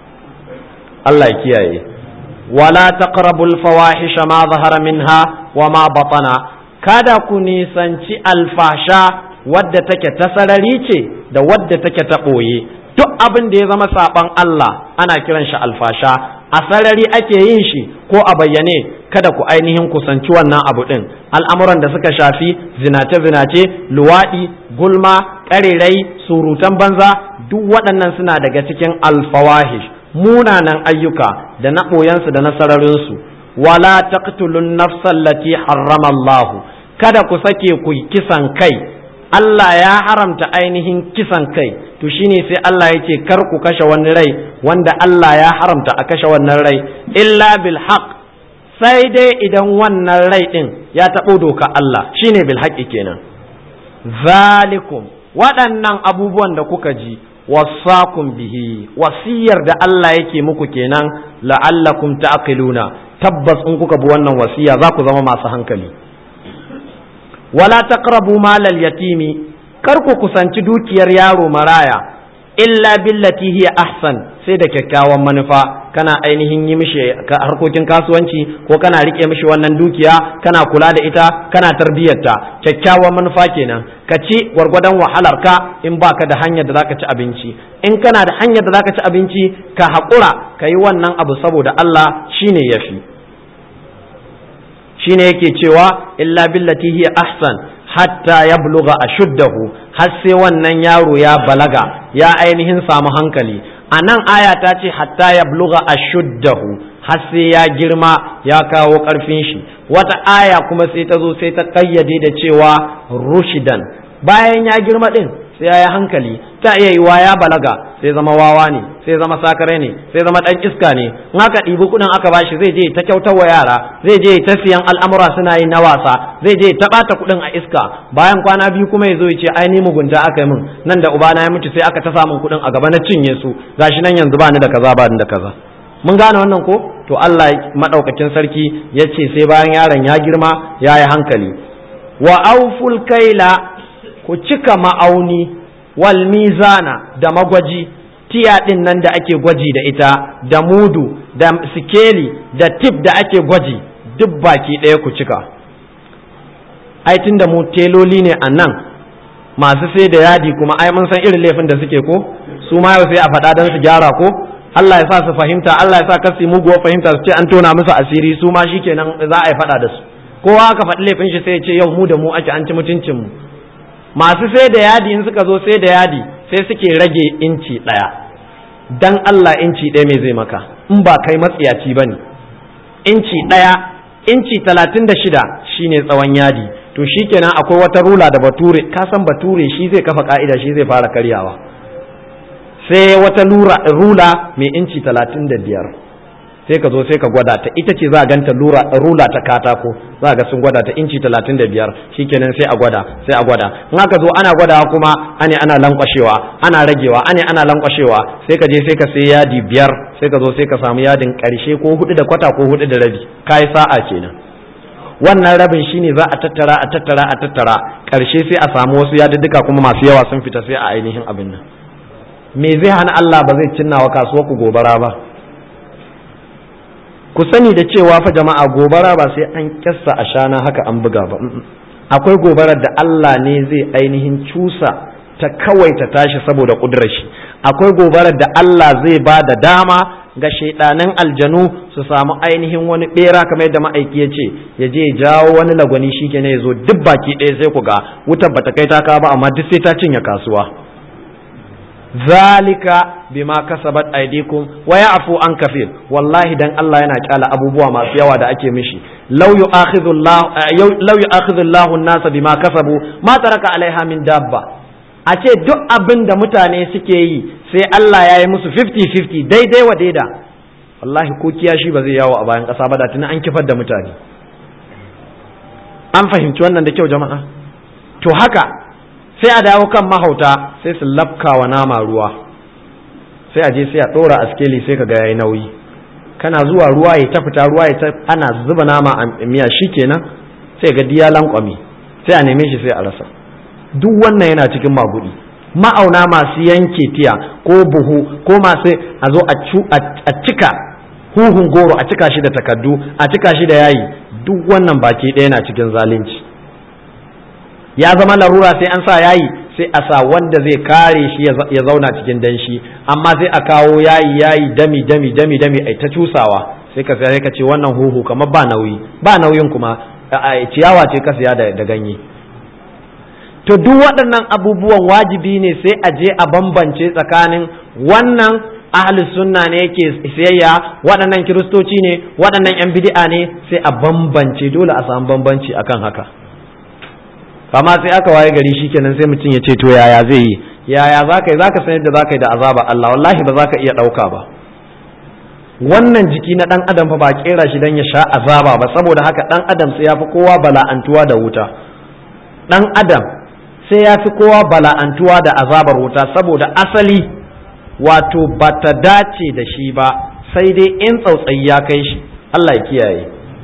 Allah ya kiyaye wala taqrabul fawahisha ma zahara minha wa ma batana kada ku nisanci alfasha wadda take ta sarari ce da wadda take ta ɓoye duk abin da ya zama saɓan Allah ana kiran shi alfasha a sarari ake yin shi ko a bayyane kada ku ainihin kusanci wannan abu ɗin al'amuran da suka shafi zinace-zinace luwaɗi gulma ƙarerai surutan banza duk waɗannan suna daga cikin alfawahish munanan ayyuka da na ɓoyensu da na sararinsu wala taqtulun nafsan lati harrama Allah kada ku sake ku kisan kai Allah ya haramta ainihin kisan kai to shine sai Allah ya ce kar ku kashe wani rai wanda Allah ya haramta a kashe wannan rai illa bil haqq sai dai idan wannan rai din ya taɓo doka Allah shine bil haqqi kenan zalikum waɗannan abubuwan da kuka ji wasakum bihi wasiyar da Allah yake muku kenan la'allakum ta'qiluna tabbas in kuka bi wannan wasiya za ku zama masu hankali wala taqrabu malal yatimi kar ku kusanci dukiyar yaro maraya illa billati hiya ahsan sai da kyakkyawan manufa kana ainihin yi mishi harkokin kasuwanci ko kana rike mishi wannan dukiya kana kula da ita kana tarbiyyarta kyakkyawan manufa kenan ka ci gwargwadon wahalar ka in baka da hanyar da zaka ci abinci in kana da hanyar da zaka ci abinci ka haƙura ka yi wannan abu saboda Allah shine yafi shine yake cewa illa billati hiya ahsan hatta ya buluga a shuddahu har sai wannan yaro ya balaga ya ainihin samu hankali a nan aya ta ce hatta ya buluga a shuddahu har sai ya girma ya kawo ƙarfin shi wata aya kuma sai ta zo sai ta ƙayyade da cewa rushidan bayan ya girma ɗin sai ya yi hankali ta iya yiwa ya balaga sai zama wawa ne sai zama sakare ne sai zama dan iska ne in aka ɗibi kuɗin aka bashi zai je ta kyautar wa yara zai je ta siyan al'amura suna yin na wasa zai je ta ɓata kuɗin a iska bayan kwana biyu kuma ya zo ya ce ai ni mugunta aka yi min nan da ubana ya mutu sai aka ta samun kuɗin a gaba na cinye su gashi nan yanzu ba ni da kaza ba ni da kaza mun gane wannan ko to Allah madaukakin sarki ya ce sai bayan yaron ya girma ya yi hankali wa auful kaila ku cika ma'auni wal mizana da magwaji tiya ɗin nan da ake gwaji da ita da mudu da sikeli da tip da ake gwaji duk baki ɗaya ku cika ai tun da mu teloli ne a nan masu sai da yadi kuma ai mun san irin laifin da suke ko su ma yau sai a faɗa don su gyara ko Allah ya sa su fahimta Allah ya sa kasi muguwar fahimta su ce an tona musu asiri su ma shikenan za a yi faɗa da su kowa aka faɗi laifin shi sai ya ce yau mu da mu ake an ci mutuncin mu masu sai da yadi in suka zo sai da yadi sai suke rage inci ɗaya dan Allah inci ɗaya mai zai maka in ba kai matsiyaci ba ne inci ɗaya inci talatin da shida shine tsawon yadi to shikenan akwai wata rula da bature ka san bature shi zai kafa ka'ida shi zai fara karyawa sai wata rula mai inci talatin da biyar sai ka zo sai ka gwada ta ita ce za a ganta rula ta katako za ga sun gwada ta inci talatin da biyar shikenan sai a gwada sai a gwada in aka zo ana gwadawa kuma ane ana lankwashewa ana ragewa ane ana lankwashewa sai ka je sai ka sai yadi biyar sai ka zo sai ka samu yadin karshe ko hudu da kwata ko hudu da rabi kai sa'a kenan wannan rabin shine za a tattara a tattara a tattara karshe sai a samu wasu yadudduka kuma masu yawa sun fita sai a ainihin abin nan me zai hana Allah ba zai cinna wa kasuwar ku gobara ba ku sani da cewa fa jama'a gobara ba sai an kyassa a shana haka an buga ba akwai gobarar da Allah ne zai ainihin cusa ta kawai ta tashi saboda kudurar shi akwai gobarar da Allah zai ba da dama ga shaidanan aljanu su samu ainihin wani bera kamar yadda ma'aiki ya ce ya je jawo wani lagwani shi ke ya zo duk baki ɗaya sai ku ga wutar bata kai ta ba amma duk sai ta cinye kasuwa zalika bima kasabat aydikum wa ya'fu an kafir wallahi dan Allah yana kyala abubuwa masu yawa da ake mishi law yu'akhidhu Allah law yu'akhidhu Allah an-nasa bima kasabu ma taraka alaiha min dabba a ce duk abin da mutane suke yi sai Allah ya yi musu 50-50 daidai wa daida wallahi ko kiyashi ba zai yawo a bayan ƙasa ba da tuni an kifar da mutane an fahimci wannan da kyau jama'a to haka sai a dawo kan mahauta sai su lafka wa nama ruwa sai a je sai a ɗora a skeli sai ka ga yayi nauyi kana zuwa ruwa ya ta fita ruwa ya ta ana zuba nama a miya shikenan sai ga diya lankwami sai a neme shi sai a rasa duk wannan yana cikin magudi ma'auna masu yanke tiya ko buhu ko masu a zo a cika huhun goro a cika shi da takardu a cika shi da yayi duk wannan baki ɗaya na cikin zalunci ya zama larura sai an sa yayi sai a sa wanda zai kare shi ya zauna cikin danshi amma sai a kawo yayi yayi dami dami dami dami ai ta cusawa sai ka sai ka ce wannan huhu kamar ba nauyi ba nauyin kuma ciyawa ce ka siya da ganye to duk waɗannan abubuwan wajibi ne sai a je a bambance tsakanin wannan ahli sunna ne yake siyayya waɗannan kiristoci ne waɗannan yan bid'a ne sai a bambance dole a samu bambanci akan haka kama sai aka waye gari shikenan sai mutum ya ce to yaya zai yi yaya zaka yi zaka san yadda zaka yi da azaba Allah wallahi ba zaka iya ɗauka ba wannan jiki na ɗan adam fa ba kera shi dan ya sha azaba ba saboda haka ɗan adam sai ya fi kowa bala'antuwa da wuta ɗan adam sai ya fi kowa bala'antuwa da azabar wuta saboda asali wato ba ta dace da shi ba sai dai in tsautsayi ya kai shi Allah ya kiyaye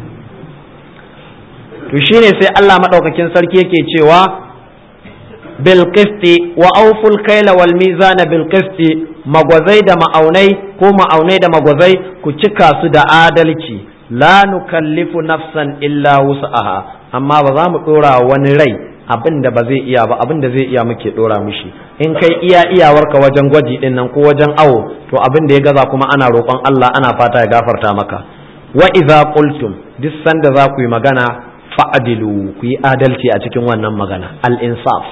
to shine sai Allah maɗaukakin sarki yake cewa bil qisti wa awful kaila wal mizana bil qisti magwazai da ma'aunai ko ma'aunai da magwazai ku cika su da adalci la nukallifu nafsan illa wus'aha amma ba za mu dora wani rai abin da ba zai iya ba abin da zai iya muke dora mishi in kai iya iyawarka wajen gwaji din nan ko wajen awo to abin da ya gaza kuma ana roƙon Allah ana fata ya gafarta maka wa idza qultum duk sanda za ku yi magana fa'adilu ku yi adalci a cikin wannan magana al insaf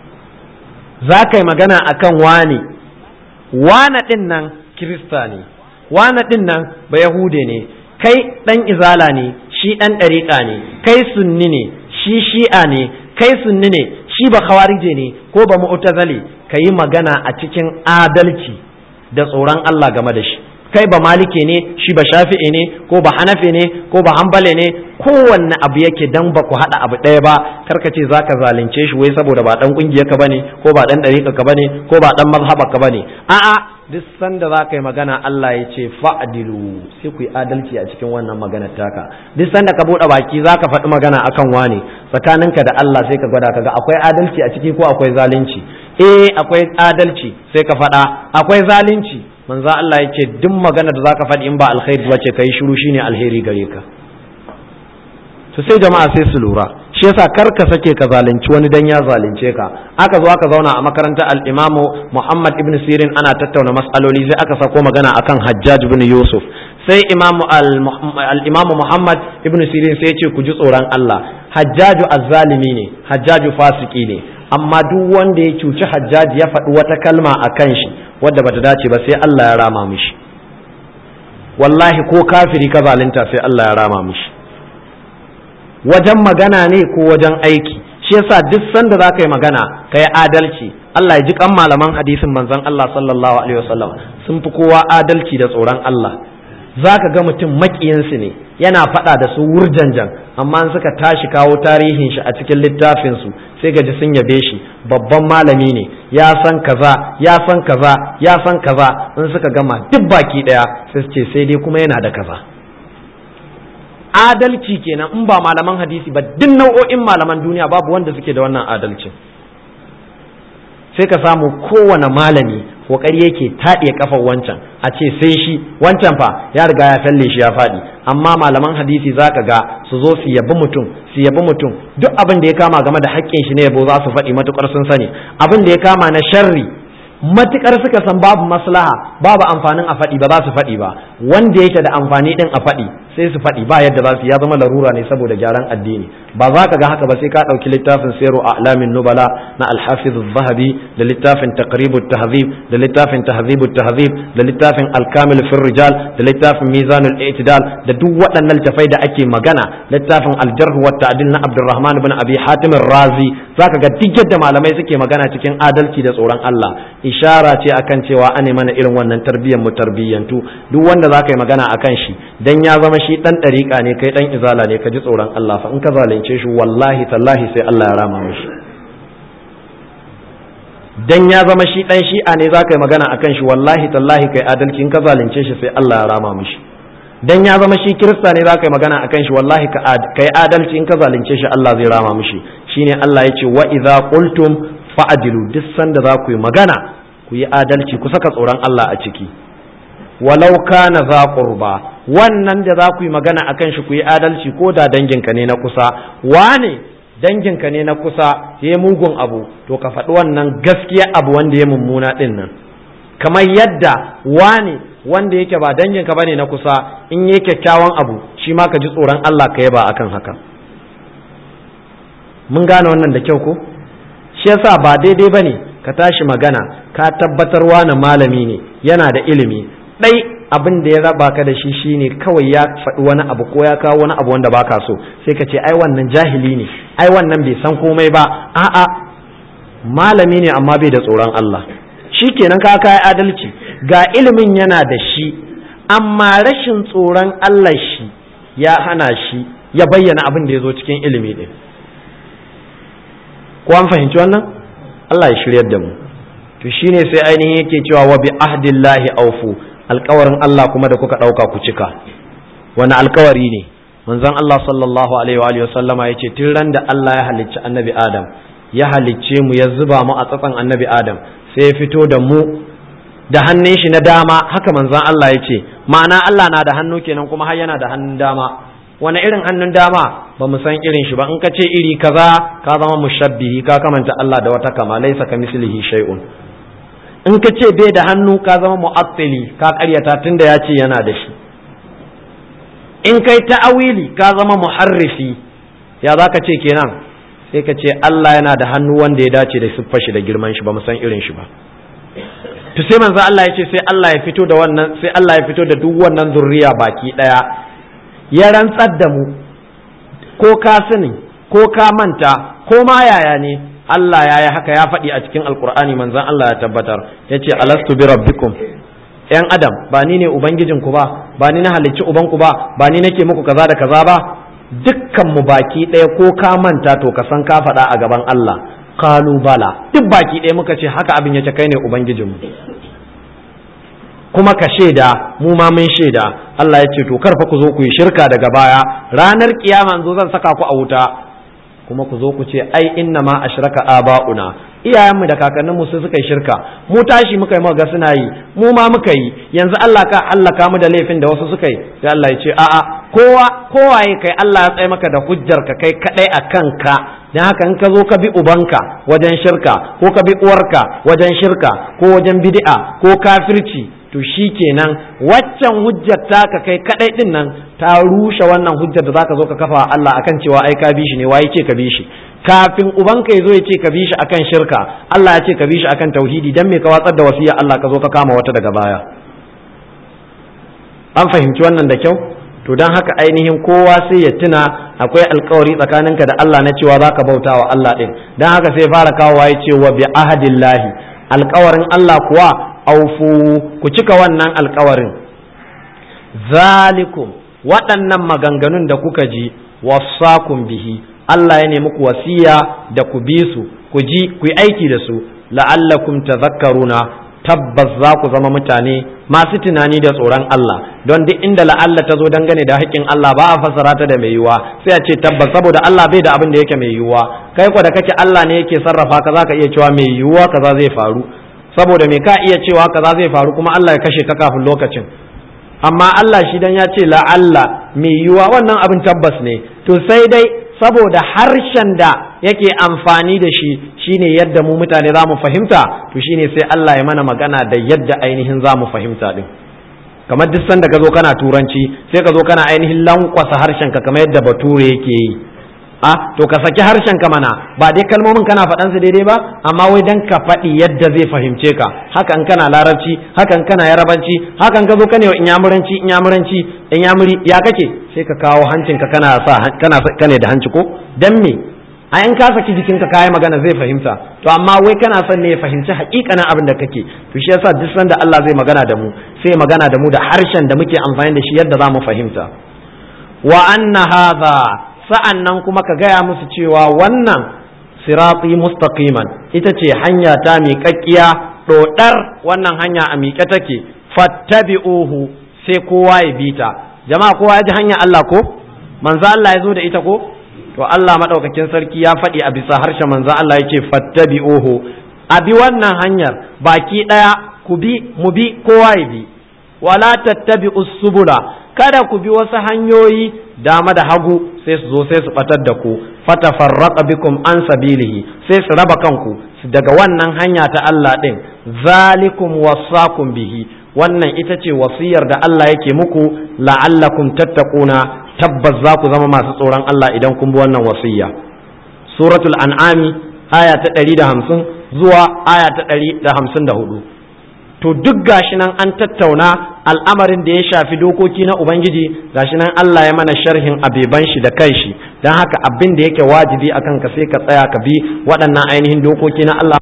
za ka yi magana akan wani wana din nan kirista ne wana din nan ba yahude ne kai dan izala ne shi dan ɗariƙa ne kai sunni ne shi shi'a ne kai sunni ne shi ba khawarije ne ko ba mu'tazali ka yi magana a cikin adalci da tsoron Allah game da shi kai ba malike ne shi ba shafi'i ne ko ba hanafi ne ko ba hambale ne kowanne abu yake dan ba ku haɗa abu ɗaya ba karka ce zaka zalunce shi wai saboda ba dan kungiyar ka bane ko ba dan dariƙa ka bane ko ba dan mazhaba ka bane a'a duk sanda za ka yi magana Allah ya ce fa'adilu sai ku yi adalci a cikin wannan maganar taka duk sanda ka buɗe baki za ka faɗi magana akan wane tsakaninka da Allah sai ka gwada kaga akwai adalci a ciki ko akwai zalunci eh akwai adalci sai ka faɗa akwai zalunci manzo Allah ya ce duk magana da za ka faɗi in ba alkhairi ba ce ka yi shiru shine alheri gare ka to sai jama'a sai su lura shi yasa kar ka sake ka zalunci wani dan ya zalunce ka aka zo aka zauna a makarantar al-Imamu Muhammad ibn Sirin ana tattauna mas'aloli sai aka sako magana akan Hajjaj ibn Yusuf sai Imamu al-Imamu Muhammad ibn Sirin sai ya ce ku ji tsoron Allah Hajjaju azzalimi ne Hajjaju fasiki ne amma duk wanda ya cuci Hajjaj ya faɗi wata kalma akan shi wadda bata dace ba sai Allah ya rama mishi wallahi ko kafiri ka zalunta sai Allah ya rama mishi wajen magana ne ko wajen aiki shi yasa duk sanda za ka yi magana ka yi adalci Allah ya ji kan malaman hadisin manzon Allah sallallahu alaihi wasallam sun fi kowa adalci da tsoron Allah za ka ga mutum maƙiyinsu ne yana faɗa da su wurjanjan amma suka tashi kawo tarihin shi a cikin littafinsu sai gaji sun yabe shi babban malami ne ya san kaza ya san kaza ya san kaza in suka gama duk baki ɗaya sai su ce sai dai kuma yana da kaza adalci kenan in ba malaman hadisi ba duk nau'o'in malaman duniya babu wanda suke da wannan adalcin sai ka samu kowane malami kokari yake taɗe kafar wancan a ce sai shi wancan fa ya riga ya falle shi ya faɗi amma malaman hadisi za ka ga su zo su yabi mutum su yabi mutum duk abin da ya kama game da haƙƙin shi ne yabo za su faɗi matukar sun sani abin da ya kama na sharri matukar suka san babu maslaha babu amfanin a faɗi ba za su faɗi ba wanda yake da amfani din a faɗi sai su faɗi ba yadda za su ya zama larura ne saboda gyaran addini ba za ka ga haka ba sai ka ɗauki littafin sayru a alamin nubala na alhafiz zahabi da littafin taqribut tahzib da littafin tahzibut tahzib da littafin alkamil fil rijal da littafin mizanul i'tidal da duk waɗannan littafai da ake magana littafin aljarh wa ta'dil na abdurrahman ibn abi hatim razi zaka ga duk yadda malamai suke magana cikin adalci da tsoron Allah ishara ce akan cewa ane mana irin wannan tarbiyyar mu tarbiyyantu duk wanda zaka yi magana akan shi dan ya zama shi dan dariƙa ne kai dan izala ne ka ji tsoron Allah fa in ka zalunce zalunce shi wallahi tallahi sai Allah ya rama mishi dan ya zama shi dan shi'a ne za ka yi magana akan shi wallahi tallahi kai adalci in ka zalunce shi sai Allah ya rama mishi dan ya zama shi kirista ne za ka yi magana akan shi wallahi ka yi adalci in ka zalunce shi Allah zai rama mishi shine Allah ya ce wa idza qultum fa'dilu duk sanda za ku yi magana ku yi adalci ku saka tsoron Allah a ciki walau kana za qurba wannan da za ku yi magana akan shi ku yi adalci ko da danginka ne na kusa wane danginka ne na kusa ya yi mugun abu to ka faɗi wannan gaskiya abu wanda ya mummuna ɗin nan kamar yadda wane wanda yake ba danginka bane na kusa in yi kyakkyawan abu shi ma ka ji tsoron Allah ka yaba akan haka mun gane wannan da kyau ko shi yasa ba daidai bane ka tashi magana ka tabbatar wani malami ne yana da ilimi ɗai abin da ya raba ka da shi shine kawai ya faɗi wani abu ko ya kawo wani abu wanda baka so sai ka ce ai wannan jahili ne ai wannan bai san komai ba a'a malami ne amma bai da tsoron Allah shi kenan ka kai adalci ga ilimin yana da shi amma rashin tsoron Allah shi ya hana shi ya bayyana abin da ya zo cikin ilimi ɗin ko an fahimci wannan Allah ya shiryar da mu to shine sai ainihin yake cewa wa bi ahdillahi aufu alkawarin Allah kuma da kuka ɗauka ku cika wani alkawari ne manzon Allah sallallahu alaihi wa sallama ya ce tun ran da Allah ya halicci annabi Adam ya halicce mu ya zuba mu a tsatsan annabi Adam sai ya fito da mu da hannun shi na dama haka manzon Allah ya ce ma'ana Allah na da hannu kenan kuma har yana da hannun dama wani irin hannun dama ba mu san irin shi ba in ka ce iri kaza ka zama mushabbihi ka kamanta Allah da wata kama laisa ka mislihi shay'un in ka ce bai da hannu ka zama mu'attili ka karyata tunda ya ce yana da shi in kai ta'awili ka zama muharrifi ya za ka ce kenan sai ka ce Allah yana da hannu wanda ya dace da siffar shi da girman shi ba mu san irin shi ba to sai manzo Allah ya ce sai Allah ya fito da wannan sai Allah ya fito da duk wannan zurriya baki daya ya rantsar da mu ko ka sani ko ka manta ko ma yaya ne Allah ya yi haka ya faɗi a cikin alkur'ani manzan Allah ya tabbatar ya ce alastu bi rabbikum ‘yan adam ba ni ne ubangijinku ba ba ni na halicci ubanku ba ba ni nake muku kaza da kaza ba dukkan mu baki ɗaya ko ka manta to ka san ka faɗa a gaban Allah kalu bala duk baki ɗaya muka ce haka abin ya ce kai ne ubangijinmu kuma ka shaida mu ma mun shaida Allah ya ce to karfa ku zo ku yi shirka daga baya ranar kiyama zo zan saka ku a wuta kuma ku zo ku ce ai inna ma ashraka aba'una iyayenmu da kakanninmu su suka yi shirka mu tashi muka yi muka ga suna yi mu ma muka yi yanzu Allah ka Allah ka mu da laifin da wasu suka yi sai Allah ya ce a'a kowa kowaye kai Allah ya tsaye maka da hujjar ka kai kadai a kanka dan haka in ka zo ka bi ubanka wajen shirka ko ka bi uwarka wajen shirka ko wajen bid'a ko kafirci to shi kenan waccan hujjar taka kai kadai din nan ta rushe wannan hujjar da zaka zo ka kafa Allah akan cewa ai ka bi shi ne waye ce ka bi shi kafin ubanka ya zo ya ce ka bi shi akan shirka Allah ya ce ka bi shi akan tauhidi dan me ka watsar da wasiya Allah ka zo ka kama wata daga baya an fahimci wannan da kyau to dan haka ainihin kowa sai ya tuna akwai alkawari tsakaninka da Allah na cewa zaka bauta wa Allah din dan haka sai fara kawowa ya ce wa bi ahadillahi alkawarin Allah kuwa aufu ku cika wannan alkawarin zalikum waɗannan maganganun da kuka ji wasakum bihi Allah ya nemi ku wasiya da ku bi su ku ji ku yi aiki da su la'allakum tadhakkaruna tabbas za ku zama mutane masu tunani da tsoron Allah don duk inda la'alla ta zo dangane da haƙƙin Allah ba a fassara ta da mai yiwuwa sai a ce tabbas saboda Allah bai da abin da yake mai yiwuwa kai ko da kake Allah ne yake sarrafa ka zaka iya cewa mai yiwuwa kaza zai faru saboda me ka iya cewa kaza zai faru kuma Allah ya kashe ka kafin lokacin amma Allah shi dan ya ce la'alla mai yiwuwa wannan abin tabbas ne to sai dai saboda harshen da yake amfani da shi shine yadda mu mutane za mu fahimta to shine sai Allah ya mana magana da yadda ainihin za mu fahimta din kamar duk sanda ka zo kana turanci sai ka zo kana ainihin lankwasa harshen ka kamar yadda bature yake yi a to ka saki harshen ka mana ba dai kalmomin kana faɗan su daidai ba amma wai dan ka faɗi yadda zai fahimce ka hakan kana larabci hakan kana yarabanci hakan ka zo ka ne inyamuranci inyamuranci inyamuri ya kake sai ka kawo hancin ka kana sa kana kane da hanci ko dan me a in ka saki jikin ka kai magana zai fahimta to amma wai kana son ne ya fahimci hakikanin abin da kake to shi yasa duk sanda Allah zai magana da mu sai magana da mu da harshen da muke amfani da shi yadda za mu fahimta wa anna hadha sa'an nan kuma ka gaya musu cewa wannan sirati mustaqiman ita ce hanya ta miƙaƙƙiya ɗoɗar wannan hanya a miƙe take fattabi'uhu sai kowa ya bi ta jama'a kowa ya ji hanya Allah ko manzo Allah ya zo da ita ko to Allah madaukakin sarki ya faɗi a bisa harshen manzo Allah yake fattabi'uhu a bi wannan hanyar baki ɗaya ku bi mu bi kowa ya bi wala tattabi'us subula kada ku bi wasu hanyoyi dama da hagu sai su zo sai su batar da ku fatafarraqa bikum an sabilihi sai su raba kanku daga wannan hanya ta Allah din zalikum wasakum bihi wannan ita ce wasiyar da Allah yake muku la'allakum tattaquna tabbas za ku zama masu tsoron Allah idan kun bi wannan wasiya suratul an'ami aya ta 150 zuwa aya ta 154 to duk gashi nan an tattauna al'amarin da ya shafi dokoki na ubangiji gashi nan Allah ya mana sharhin abeban shi da kai shi don haka abin da yake wajibi akan ka sai ka tsaya ka bi waɗannan ainihin dokoki na Allah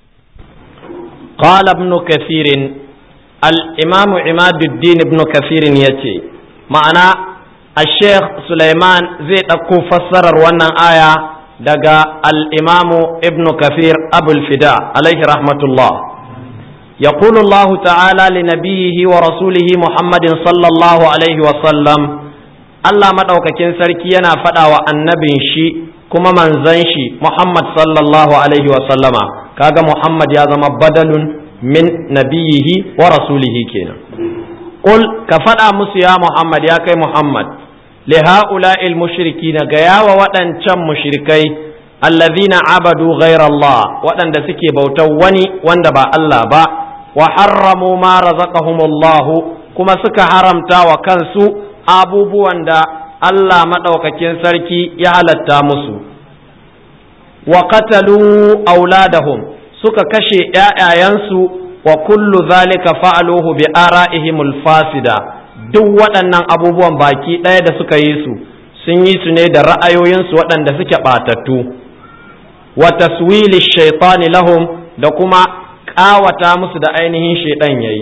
قال ابن كثير الإمام عماد الدين ابن كثير يتي معنى الشيخ سليمان زي أكو فسر وانا آية دقا الإمام ابن كثير أبو الفداء عليه رحمة الله يقول الله تعالى لنبيه ورسوله محمد صلى الله عليه وسلم Allah maɗaukakin sarki yana faɗa wa annabin shi kuma manzan shi Muhammad sallallahu alaihi wasallama kaga Muhammad ya zama badalun min nabiyihi wa rasulihi kenan Qul ka faɗa musu ya Muhammad ya kai Muhammad li ha'ula'il mushrikina ga yawa waɗancan mushrikai allazina abadu ghayra Allah waɗanda suke bautar wani wanda ba Allah ba wa harramu ma razaqahumullahu kuma suka haramta wa kansu abubuwan da Allah maɗaukakin sarki ya halatta musu wa qatalu auladahum suka kashe ‘ya'yayansu wa kullu zalika fa'aluhu bi ara'ihimul fasida duk waɗannan abubuwan baki ɗaya da suka yi su sun yi su ne da ra'ayoyinsu waɗanda suke ɓatattu wa taswili shaitani lahum da kuma ƙawata musu da ainihin shaiɗan ya yi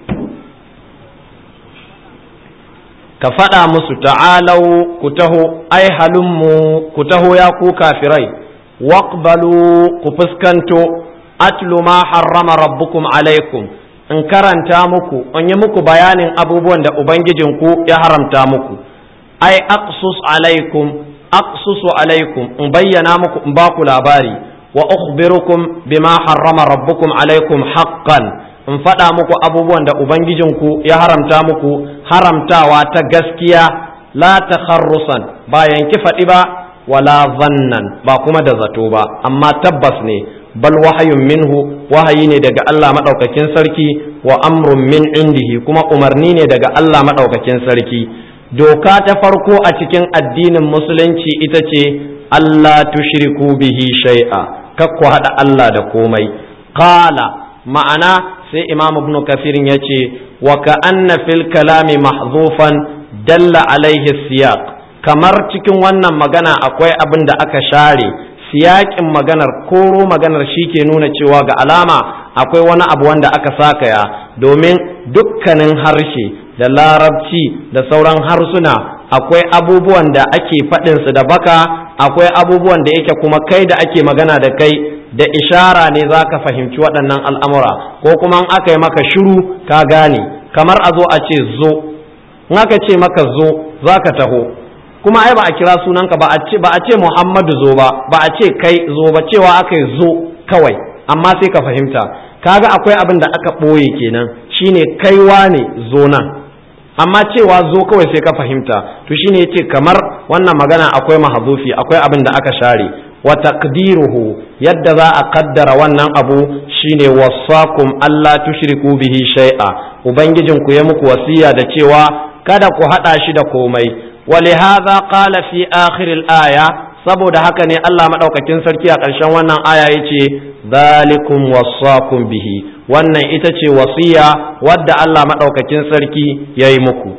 ka faɗa musu ta'alau ku taho ai halummu ku taho ya ku kafirai waqbalu ku fuskanto atlu ma harrama rabbukum alaikum in karanta muku in yi muku bayanin abubuwan da ubangijinku ya haramta muku ai aqsus alaikum aqsusu alaikum in bayyana muku in ba ku labari wa ukhbirukum bima harrama rabbukum alaikum haqqan in faɗa muku abubuwan da ubangijinku ya haramta muku haramtawa ta gaskiya la takharrusan ba yanki faɗi ba wala zannan ba kuma da zato ba amma tabbas ne bal wahayun minhu wahayi ne daga Allah maɗaukakin sarki wa amrun min indihi kuma umarni ne daga Allah maɗaukakin sarki doka ta farko a cikin addinin musulunci ita ce Allah tushriku bihi shay'a kakku haɗa Allah da komai qala ma'ana sai imam ibn kafirin ya ce wa ka'anna fil kalami mahzufan dalla alaihi siyaq kamar cikin wannan magana akwai abin da aka share siyaƙin maganar koro maganar shi ke nuna cewa ga alama akwai wani abu wanda aka sakaya domin dukkanin harshe da larabci da sauran harsuna akwai abubuwan da ake faɗinsu da baka akwai abubuwan da yake kuma kai da ake magana da kai da ishara ne za ka fahimci waɗannan al'amura ko kuma in aka yi maka shiru ka gane kamar a zo a ce zo in aka ce maka zo za ka taho kuma ai ba a kira sunanka ba a ce ba a ce Muhammadu zo ba ba a ce kai zo ba cewa aka yi zo kawai amma sai ka fahimta kaga akwai abin da aka ɓoye kenan shine kaiwa ne zo nan amma cewa zo kawai sai ka fahimta to shine yace kamar wannan magana akwai mahazufi akwai abin da aka share wa taqdiruhu yadda za a kaddara wannan abu shine wasakum Allah tushriku bihi shay'a ubangijinku ya muku wasiya da cewa kada ku hada shi da komai ولهذا قال في آخر الآية saboda haka ne Allah maɗaukakin sarki a ƙarshen wannan aya ya ce zalikum wassakum bihi wannan ita ce wasiya wadda Allah maɗaukakin sarki ya yi muku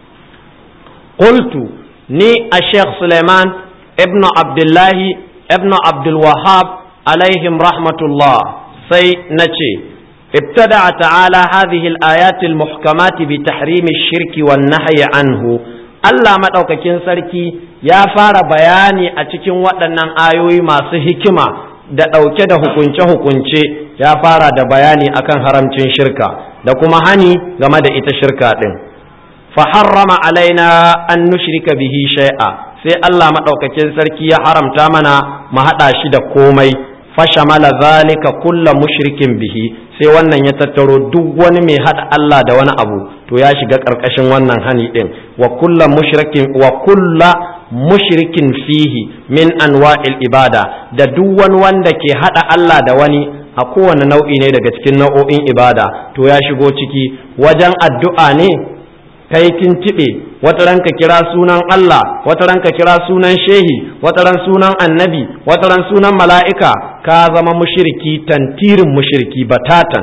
qultu ni a Sheikh Suleiman ibn Abdullahi ibn Abdul Wahab alaihim rahmatullah sai na ce ابتدع تعالى هذه الآيات المحكمات بتحريم الشرك والنهي عنه Allah maɗaukakin sarki ya fara bayani a cikin waɗannan ayoyi masu hikima da ɗauke da hukunce-hukunce ya fara da bayani akan haramcin shirka da kuma hani game da ita shirka ɗin faharrama alaina an nushrika bihi shay'a sai Allah maɗaukakin sarki ya haramta mana mu haɗa shi da komai fashamala zalika kulla mushrikin bihi sai wannan ya tattaro duk wani mai haɗa Allah da wani abu to ya shiga ƙarƙashin wannan hani ɗin wa kulla mushrikin wa kulla mushrikin fihi min anwa'il ibada da duk wani wanda ke haɗa Allah da wani a kowane nau'i ne daga cikin nau'o'in ibada to ya shigo ciki wajen addu'a ne kai kin tiɓe wata ranka kira sunan Allah wata ranka kira sunan shehi wata ran sunan annabi wata ran sunan mala'ika ka zama mushiriki tantirin mushiriki batatan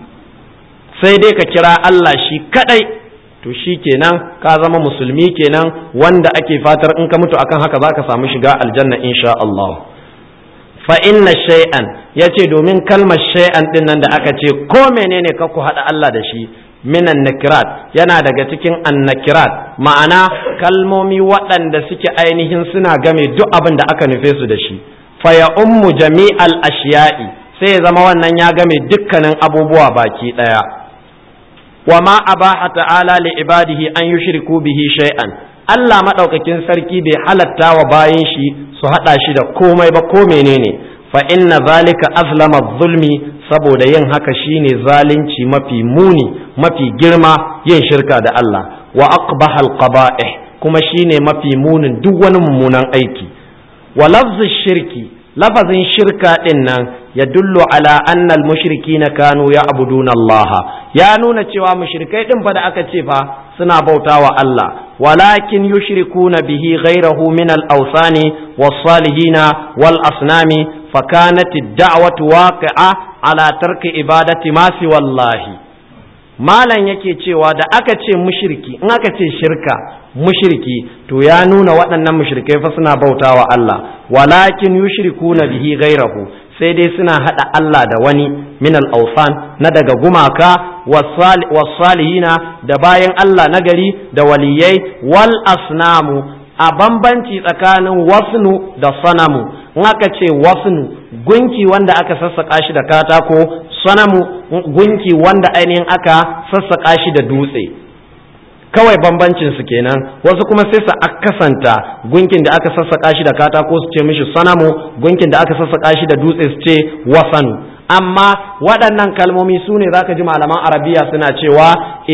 sai dai ka kira Allah shi kadai to shi kenan ka zama musulmi kenan wanda ake fatar in ka mutu akan haka zaka samu shiga aljanna insha Allah fa inna shay'an yace domin kalmar shay'an din nan da aka ce ko menene ka ku hada Allah da shi minan nakirat yana daga cikin annakirat ma'ana kalmomi waɗanda suke ainihin suna game duk abin da aka nufe su da shi fa ya ummu jami'al ashiya'i sai ya zama wannan ya game dukkanin abubuwa baki ɗaya wa ma abaha ta'ala li ibadihi an yushriku bihi shay'an Allah madaukakin sarki bai halatta wa bayin shi su hada shi da komai ba ko menene fa inna zalika azlama zulmi saboda yin haka shine zalunci mafi muni mafi girma yin shirka da Allah wa aqbahal qaba'ih kuma shine mafi munin duk wani mummunan aiki wa lafzu shirki lafazin shirka din nan ya dullu ala anna al mushrikina kanu ya'buduna Allah ya nuna cewa mushrikai din fa da aka ce fa suna bautawa Allah walakin yushrikuna bihi ghayrahu min al awsani was salihina wal asnami فكانت الدعوة واقعة على ترك عبادة ما سوى الله malam yake cewa da aka ce mushriki in aka ce shirka mushriki to ya nuna waɗannan mushrikai fa suna bautawa Allah walakin yushrikuna bihi ghairahu sai dai suna hada Allah da wani min al-awsan na daga gumaka was-salihina da bayan Allah nagari da waliyai wal asnamu a bambanci tsakanin wasnu da sanamu in aka ce wasnu gunki wanda aka sassaƙa shi da katako sanamu gunki wanda ainihin aka sassaƙa shi da dutse kawai bambancin su kenan wasu kuma sai su akasanta gunkin da aka sassaƙa shi da katako su ce mishi sanamu gunkin da aka sassaƙa shi da dutse su ce wasanu amma waɗannan kalmomi su ne za ka ji malaman arabiya suna cewa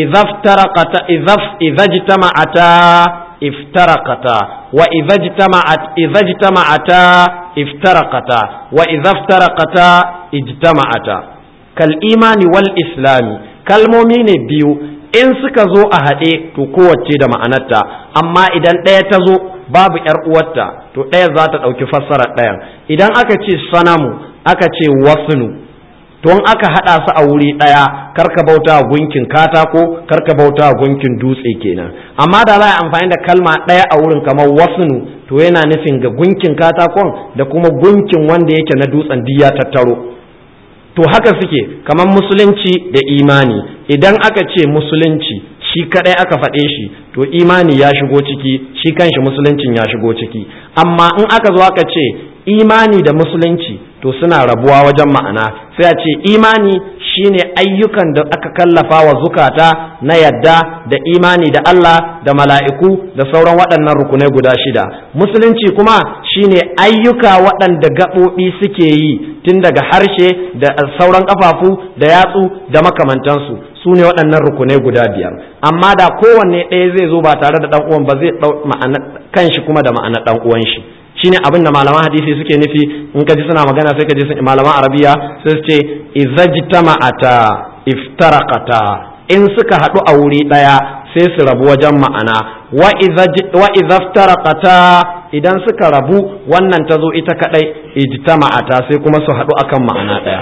izajtama'ata افترقتا وإذا اجتمعت إذا اجتمعتا افترقتا وإذا افترقتا اجتمعتا كالإيمان والإسلام كالمؤمن بيو in suka zo a haɗe to kowace da ma'anarta amma idan ɗaya ta zo babu ‘yar uwarta to ɗaya za ta ɗauki fassarar ɗayan idan aka ce sanamu aka ce wasnu to in aka haɗa su a wuri ɗaya karka bauta gunkin katako karka bauta gunkin dutse kenan amma da za a amfani da kalma ɗaya a wurin kamar wasnu to yana nufin ga gunkin katakon da kuma gunkin wanda yake na dutsen diya tattaro to haka suke kamar musulunci da imani idan aka ce musulunci shi kadai aka faɗe shi to imani ya shigo ciki shi kanshi musuluncin ya shigo ciki amma in aka zo aka ce imani da musulunci to suna rabuwa wajen ma'ana sai a ce imani shine ayyukan da aka kallafa wa zukata na yadda da imani da Allah da mala'iku da sauran waɗannan rukunai guda shida musulunci kuma shine ayyuka waɗanda gaɓoɓi suke yi tun daga harshe da sauran ƙafafu da yatsu da makamantansu su ne waɗannan rukunai guda biyar amma da kowanne ɗaya zai zo ba tare da ɗan uwan ba zai ɗau ma'ana kanshi kuma da ma'ana ɗan uwan shi shine abin da malaman hadisi suke nufi in ka ji suna magana sai ka ji malaman arabiya sai su ce izajtama'ata iftaraqata in suka haɗu a wuri ɗaya sai su rabu wajen ma'ana wa izaftaraqata idan suka rabu wannan ta zo ita kadai ijtama'ata sai kuma su haɗu akan ma'ana ɗaya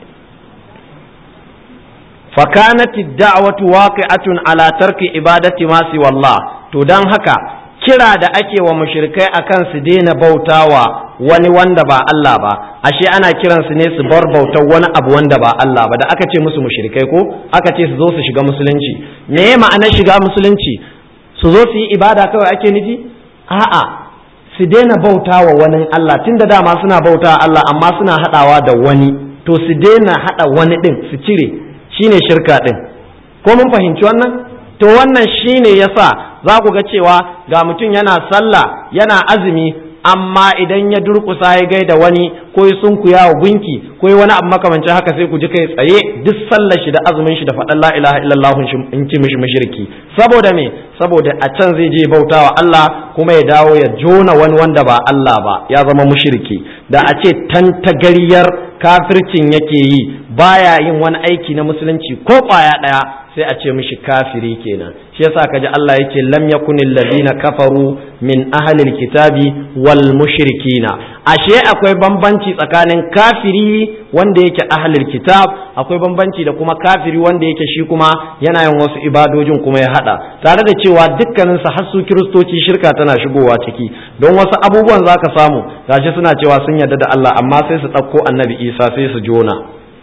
فكانت الدعوة واقعة على ترك عبادة ما سوى الله to dan haka kira da ake wa mushrikai akan su daina bautawa wani wanda ba Allah ba ashe ana kiran su ne su bar bautar wani abu wanda ba Allah ba da aka ce musu mushrikai ko aka ce su zo su shiga musulunci me ma'anar shiga musulunci su zo su yi ibada kawai ake nufi a'a su daina bauta wa wani Allah tun da dama suna bauta Allah amma suna haɗawa da wani to su daina haɗa wani ɗin su cire shine shirka ɗin ko mun fahimci wannan to wannan shine yasa za ku ga cewa ga mutum yana sallah yana azumi amma idan ya durkusa ya gaida wani ko ya sunkuya wa gunki ko ya wani abu makamancin haka sai ku ji kai tsaye duk sallar shi da azumin shi da faɗan la ilaha illallah in ci mishi mushriki saboda me saboda a can zai je bautawa Allah kuma ya dawo ya jona wani wanda ba Allah ba ya zama mushriki da a ce tantagariyar kafircin yake yi baya yin wani aiki na musulunci ko kwaya ɗaya sai a ce mishi kafiri kenan shi yasa kaji Allah yake lam yakunil ladina kafaru min ahlil kitabi wal mushrikina ashe akwai bambanci tsakanin kafiri wanda yake ahlil kitab akwai bambanci da kuma kafiri wanda yake shi kuma yana yin wasu ibadojin kuma ya hada tare da cewa dukkanin su har su kiristoci shirka tana shigowa ciki don wasu abubuwan zaka samu gashi suna cewa sun yarda da Allah amma sai su ɗauko annabi Isa sai su jona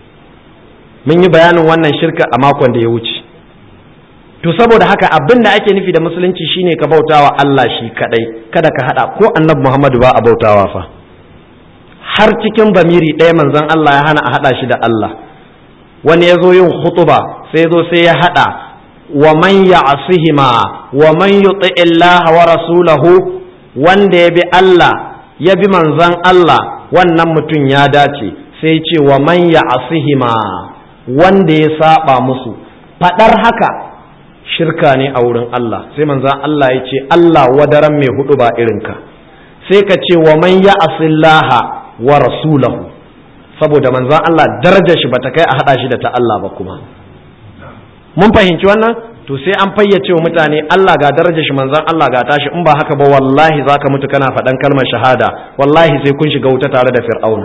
mun yi bayanin wannan shirka a makon da ya wuce to saboda haka abin da ake nufi da musulunci shine ka bautawa Allah shi kadai kada ka hada ko annabi Muhammadu ba a bautawa fa har cikin bamiri ɗaya manzon Allah ya hana a hada shi da Allah wani ya zo yin khutuba sai zo sai ya hada wa man ya'sihima wa man yuti Allah wa rasulahu wanda ya bi Allah ya bi manzon Allah wannan mutum ya dace sai ce wa man ya'sihima wanda ya saba musu fadar haka shirka ne a wurin Allah sai manzan Allah ya ce Allah wadaran mai hudu ba irinka sai ka ce wa man ya asillaha wa rasulahu saboda manzan Allah darajar shi bata kai a hada shi da ta Allah ba kuma mun fahimci wannan to sai an fayyace wa mutane Allah ga darajar shi manzan Allah ga tashi in ba haka ba wallahi zaka mutu kana faɗan kalmar shahada wallahi sai kun shiga wuta tare da fir'auna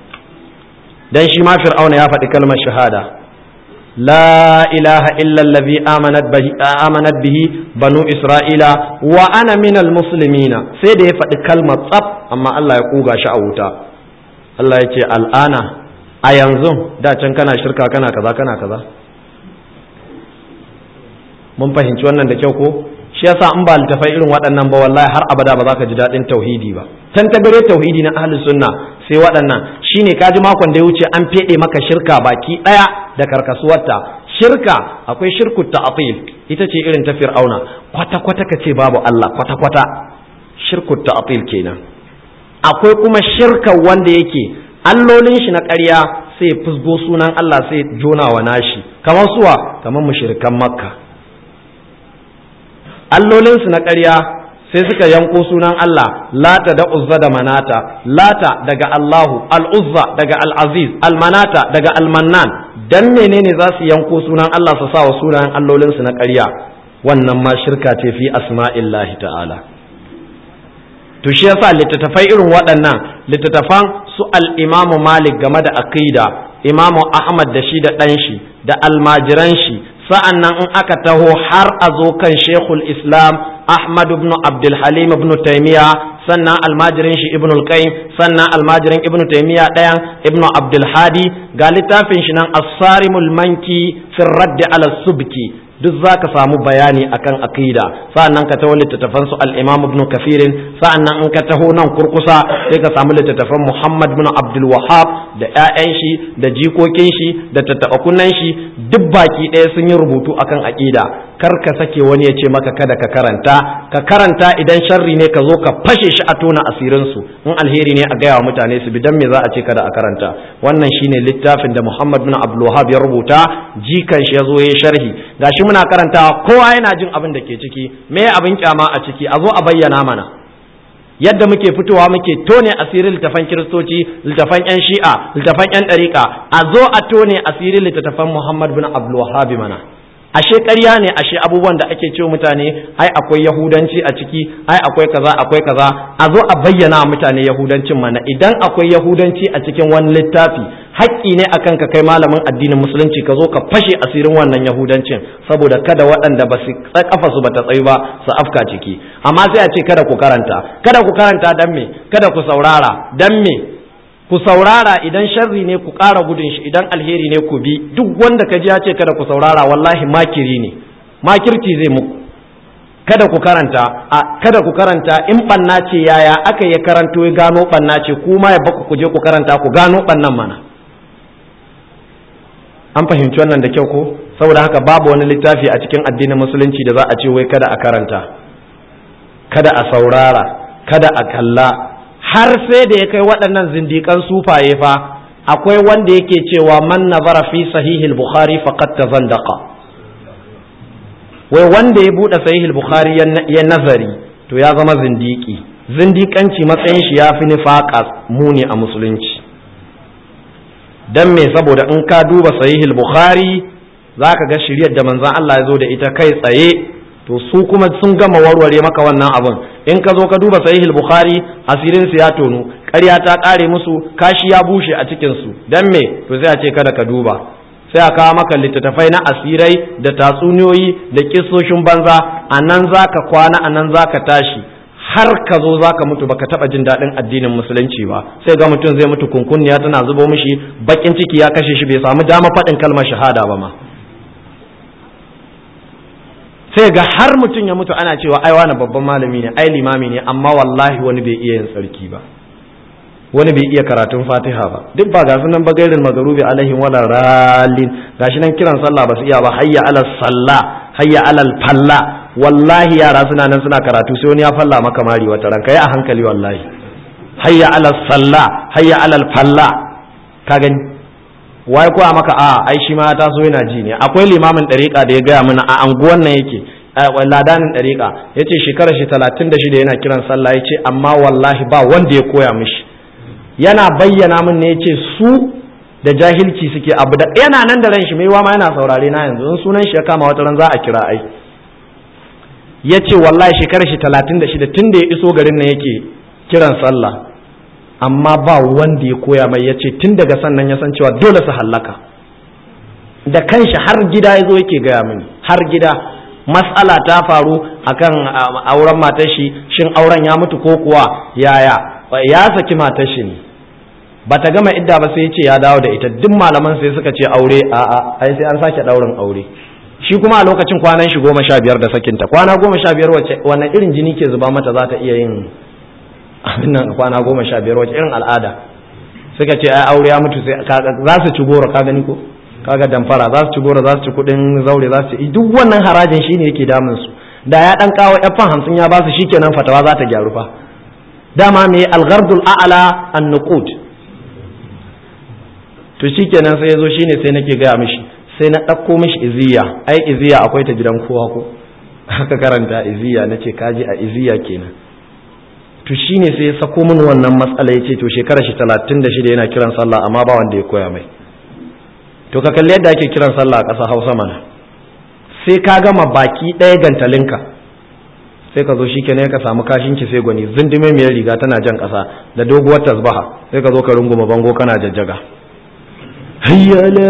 dan shi ma fir'auna ya faɗi kalmar shahada لا إله إلا الذي آمنت به, آمنت به بنو إسرائيل وأنا من المسلمين سيدي فدي كلمة طب أما الله يقوغا شعوتا الله يتي الآن أينزم دا can kana shirka kana kaza kana kaza mun fahimci wannan da kyau ko shi yasa in ba littafai irin waɗannan ba wallahi har abada ba za ka ji daɗin tauhidi ba tan tabare tauhidi na ahlus sunna sai waɗannan shine kaji makon da ya wuce an feɗe maka shirka baki ɗaya da karkasuwarta shirka akwai shirku ta'atil ita ce irin ta fir'auna kwata kwata ka ce babu Allah kwata kwata shirku ta'atil kenan akwai kuma shirka wanda yake allolin shi na ƙarya sai fusgo sunan Allah sai jona wa nashi kamar suwa kamar mushrikan makka allolinsu na ƙarya sai suka yanko sunan Allah lata da uzza da manata lata daga Allahu al'uzza daga al'aziz almanata daga almannan dan menene za su yanko sunan Allah su sa wa sunayen allolinsu na ƙarya wannan ma shirka ce fi asma'illahi ta'ala to shi yasa littattafai irin waɗannan littattafan su al-imamu malik game da aqida imamu ahmad da shi da ɗan shi da almajiran shi sa'an nan in aka taho har a zo kan shekul islam ahmad ibn abdulhalim ibn taimiya sannan almajirin shi ibn al-qayyim sannan almajirin ibn taimiya ɗayan ibn abdulhadi ga littafin shi nan asarimul manki fin raddi ala subki duk za ka samu bayani akan aqida sa'annan ka taho littattafan su al-imam ibn kafirin sa'annan in ka taho nan kurkusa sai ka samu littattafan muhammad ibn abdul wahab da ƴaƴan shi da jikokin shi da tattaɓa shi duk baki ɗaya sun yi rubutu akan aqida kar ka sake wani ya ce maka kada ka karanta ka karanta idan sharri ne ka zo ka fashe shi a tona asirin su in alheri ne a gaya wa mutane su bi dan me za a ce kada a karanta wannan shine littafin da muhammad ibn abdul wahab ya rubuta jikan shi ya zo ya sharhi gashi muna karantawa kowa yana jin abin da ke ciki me abin kyama a ciki a zo a bayyana mana yadda muke fitowa muke tone asirin littafan kiristoci littafan yan shi'a littafan yan ɗariƙa a zo a tone asirin littattafan muhammad bin abdul mana ashe ƙarya ne ashe abubuwan da ake cewa mutane ai akwai yahudanci a ciki ai akwai kaza akwai kaza a zo a bayyana mutane yahudancin mana idan akwai yahudanci a cikin wani littafi haƙƙi ne akan ka kai malamin addinin musulunci ka zo ka fashe asirin wannan yahudancin saboda kada waɗanda ba su kafa su bata tsayu ba su afka ciki amma sai a ce kada ku karanta kada ku karanta dan me kada ku saurara dan me ku saurara idan sharri ne ku ƙara gudun shi idan alheri ne ku bi duk wanda ka ji ya ce kada ku saurara wallahi makiri ne makirci zai muku kada ku karanta a kada ku karanta in banna ce yaya aka ya karanto ya gano banna ce kuma ya baku ku je ku karanta ku gano bannan mana an fahimci wannan da kyau ko saboda haka babu wani littafi a cikin addinin musulunci da za a ce wai kada a karanta kada a saurara kada a kalla har sai da ya kai waɗannan zindikan sufaye fa akwai wanda yake cewa man nazara fi sahihil bukhari faqad tazandaqa wai wanda ya bude sahihil bukhari ya nazari to ya zama zindiki zindikanci matsayin shi ya fi nifaqa muni a musulunci dan me saboda in ka duba sahihil bukhari zaka ga shiryar da manzon Allah ya zo da ita kai tsaye to su kuma sun gama warware maka wannan abun in ka zo ka duba sahihul bukhari asirin su ya tonu ƙarya ta ƙare musu kashi ya bushe a cikin su dan me to sai a ce kada ka duba sai a kawo maka littattafai na asirai da tatsuniyoyi da kissoshin banza a nan zaka kwana a nan zaka tashi har ka zo zaka mutu baka taba jin daɗin addinin musulunci ba sai ga mutum zai mutu kunkunniya tana zubo mishi bakin ciki ya kashe shi bai samu dama faɗin kalmar shahada ba ma sai ga har mutum ya mutu ana cewa ai wani babban malami ne ai limami ne amma wallahi wani bai iya yin tsarki ba wani bai iya karatun fatiha ba duk ba gasu nan bagairin magarubi alaihim wala ralin gashi nan kiran sallah ba su iya ba hayya alal sallah hayya alal falla wallahi yara suna nan suna karatu sai wani ya falla maka mari wata ranka yi a hankali wallahi hayya alal sallah hayya alal falla ka gani wai kuwa maka a ai shi ma ta so yana ji ne akwai limamin ɗariƙa da ya gaya mana a anguwan nan yake ladanin ɗariƙa ya ce shekarar shi talatin da shida yana kiran sallah ya ce amma wallahi ba wanda ya koya mishi yana bayyana min ne ya ce su da jahilci suke abu da yana nan da ran shi mai ma yana saurare na yanzu in sunan shi ya kama wata ran za a kira ai ya ce wallahi shekarar shi talatin da shida tun da ya iso garin nan yake kiran sallah amma ba wanda ya koya mai ya ce tun daga sannan ya san cewa dole su hallaka da kanshi har gida ya zo yake gaya mini har gida matsala ta faru akan auren matar shi shin auren ya mutu ko kuwa yaya ya saki matar shi ne ba ta gama idda ba sai ya ce ya dawo da ita duk malaman sai suka ce aure a a ai sai an sake daurin aure shi kuma a lokacin kwanan shi goma sha biyar da sakinta kwana goma sha biyar wace wannan irin jini ke zuba mata za ta iya yin abin nan kwana goma sha biyar wace irin al'ada suka ce ai aure ya mutu sai za su ci goro ka gani ko kaga damfara za su ci goro za su ci kudin zaure za su ci duk wannan harajin shine yake damun su da ya dan kawo yan hamsin ya ba su shikenan fatawa za ta gyaru fa dama me alghardul a'la an-nuqud to shikenan sai yazo shine sai nake gaya mishi sai na ɗauko mishi iziya ai iziya akwai ta gidan kowa ko haka karanta iziya nace kaji a iziya kenan to shine sai ya sako min wannan matsala ya ce to shekara shi talatin da shida yana kiran sallah amma ba wanda ya koya mai to ka kalli yadda ake kiran sallah a ƙasa hausa mana sai ka gama baki ɗaya gantalinka sai ka zo shi kenan ka samu kashinki sai gwani zindime mai riga tana jan ƙasa da doguwar tasbaha sai ka zo ka runguma bango kana jajjaga hayyala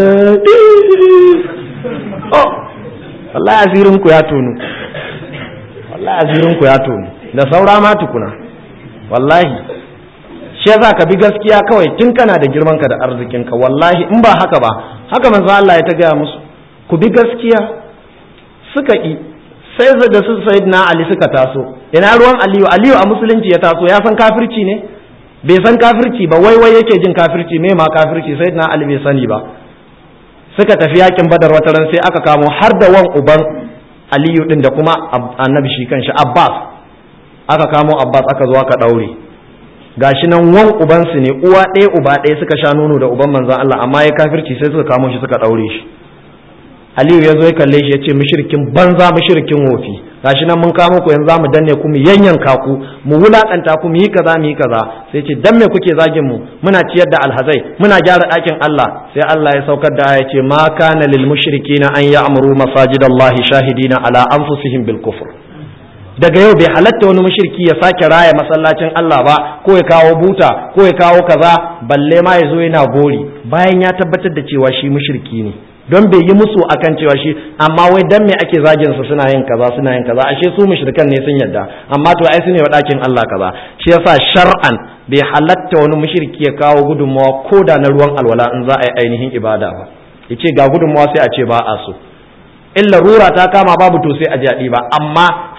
oh wallahi asirin ku ya tonu wallahi asirin ku ya tonu da saura ma tukuna wallahi shi yasa ka bi gaskiya kawai tun kana da girman ka da arzikin ka wallahi in ba haka ba haka manzo Allah ya ta gaya musu ku bi gaskiya suka ki sai da su sayyidina Ali suka taso ina ruwan Aliyu Aliyu a musulunci ya taso ya san kafirci ne bai san kafirci ba wai wai yake jin kafirci me ma kafirci sayyidina Ali bai sani ba suka tafi yakin Badar wata ran sai aka kamo har da wan uban Aliyu din da kuma annabi shi kanshi Abbas aka kamo Abbas aka zo aka daure gashi nan wan ubansu ne uwa ɗaya uba ɗaya suka sha nono da uban manzon Allah amma ya kafirci sai suka kamo shi suka daure shi Aliyu ya zo ya kalle shi ya ce mushrikin banza mushrikin wofi gashi nan mun kamo ku yanzu mu danne ku mu yanyanka ku mu wulakanta ku mu yi kaza mu yi kaza sai ce dan me kuke zagin mu muna ciyar da alhazai muna gyara ɗakin Allah sai Allah ya saukar da aya ce ma kana lil mushrikina an ya'muru masajidallahi shahidina ala anfusihim bil kufr daga yau bai halatta wani mushriki ya sake raya masallacin Allah ba ko ya kawo buta ko ya kawo kaza balle ma ya zo yana gori bayan ya tabbatar da cewa shi mushriki ne don bai yi musu akan cewa shi amma wai dan me ake zagin su suna yin kaza suna yin kaza ashe su mushrikan ne sun yadda amma to ai su ne wa dakin Allah kaza shi yasa shar'an bai halatta wani mushriki ya kawo gudunmawa ko da na ruwan alwala in za a yi ainihin ibada ba yace ga gudunmawa sai a ce ba a so in larura ta kama babu to sai a ji ba amma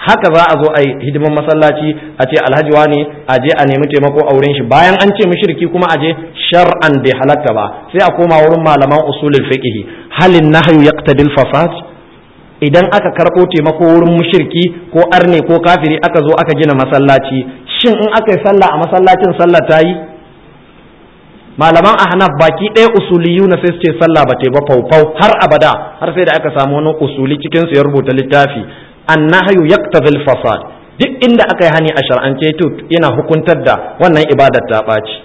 haka za a zo a yi hidiman masallaci a ce alhaji wani a je a nemi taimako a wurin shi bayan an ce mushriki kuma a je shar'an bai halatta ba sai a koma wurin malaman usulul fiqh halin nahyu yaqtadil fasad idan aka karɓo taimako wurin mushriki ko arne ko kafiri aka zo aka gina masallaci shin in aka yi sallah a masallacin sallah ta yi malaman ahnaf baki ɗaya usuliyu na sai su ce sallah ba ta ba faufau har abada har sai da aka samu wani usuli cikin su ya rubuta littafi annahyu yaqtadil fasad duk inda aka yi hani a shar'ance to yana hukuntar da wannan ibadar ta ɓaci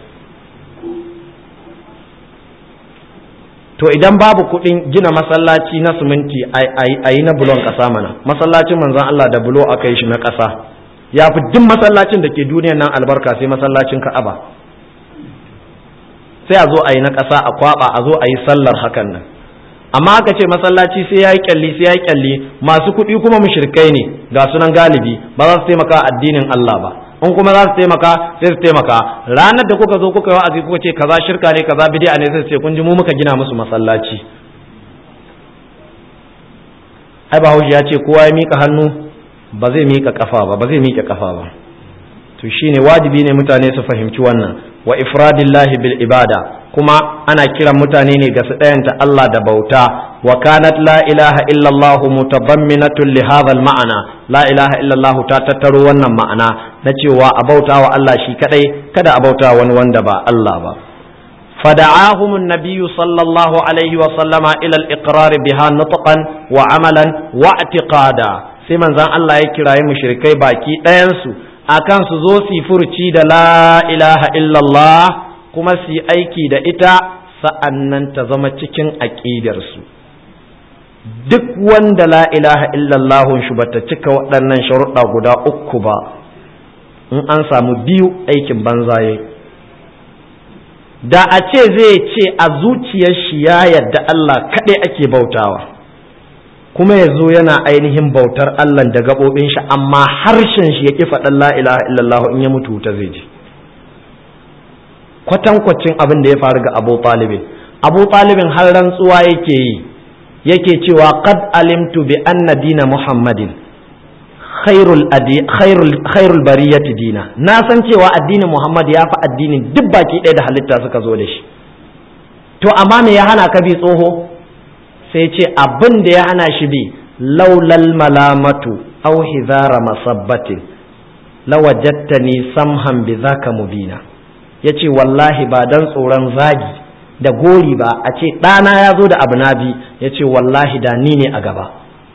to idan babu kuɗin gina masallaci na siminti a yi na bulon ƙasa mana masallacin manzon Allah da bulo aka yi shi na ƙasa ya fi duk masallacin da ke duniyan nan albarka sai masallacin ka'aba sai a zo a yi na ƙasa a kwaɓa a zo a yi sallar hakan nan amma aka ce masallaci sai ya yi kyalli sai ya yi kyalli masu kuɗi kuma mushrikai ne ga sunan galibi ba za su taimaka addinin Allah ba in kuma za su taimaka sai su taimaka ranar da kuka zo kuka yi wa'azi kuka ce kaza shirka ne kaza bid'a ne sai su ce kun ji mu muka gina musu masallaci ai bahaushe ya ce kowa ya mika hannu ba zai mika kafa ba ba zai mika kafa ba to shine wajibi ne mutane su fahimci wannan wa ifradillahi bil ibada kuma ana kiran mutane ne ga su ɗayanta Allah da bauta wa kanat la ilaha illallah mutadamminatun li hadha ma'ana la ilaha illallah ta tattaro wannan ma'ana na cewa a bauta wa Allah shi kadai kada a bauta wani wanda ba Allah ba فدعاهم النبي صلى الله عليه وسلم إلى الإقرار بها نطقا وعملا واعتقادا sai manzon Allah ya kirayi mushrikai baki ɗayansu akan su zo su furci da la ilaha illallah kuma su yi aiki da ita sa'annan ta zama cikin aƙidarsu duk wanda la ilaha illallahun shi bata cika waɗannan sharuɗa guda uku ba in an samu biyu aikin banzaye da a ce zai ce a zuciyar shi ya yadda Allah kaɗai ake bautawa kuma ya zo yana ainihin bautar Allah da gaɓoɓin shi amma harshen shi ya ƙi faɗin la ilaha illallah in ya mutu ta zai ji kwatankwacin abin da ya faru ga abu talibin abu talibin har rantsuwa yake yi yake cewa qad alimtu bi anna dina muhammadin khairul adi khairul khairul bariyati dina na san cewa addinin muhammad ya fi addinin duk baki ɗaya da halitta suka zo da shi to amma me ya hana ka bi tsoho sai ce abin da ya hana shi bi laulal malamatu aw hizara masabbatin lawajattani samhan bi zaka mubina yace wallahi ba dan tsoron zagi da gori ba a ce ɗana ya zo da abu na bi yace wallahi da ni ne a gaba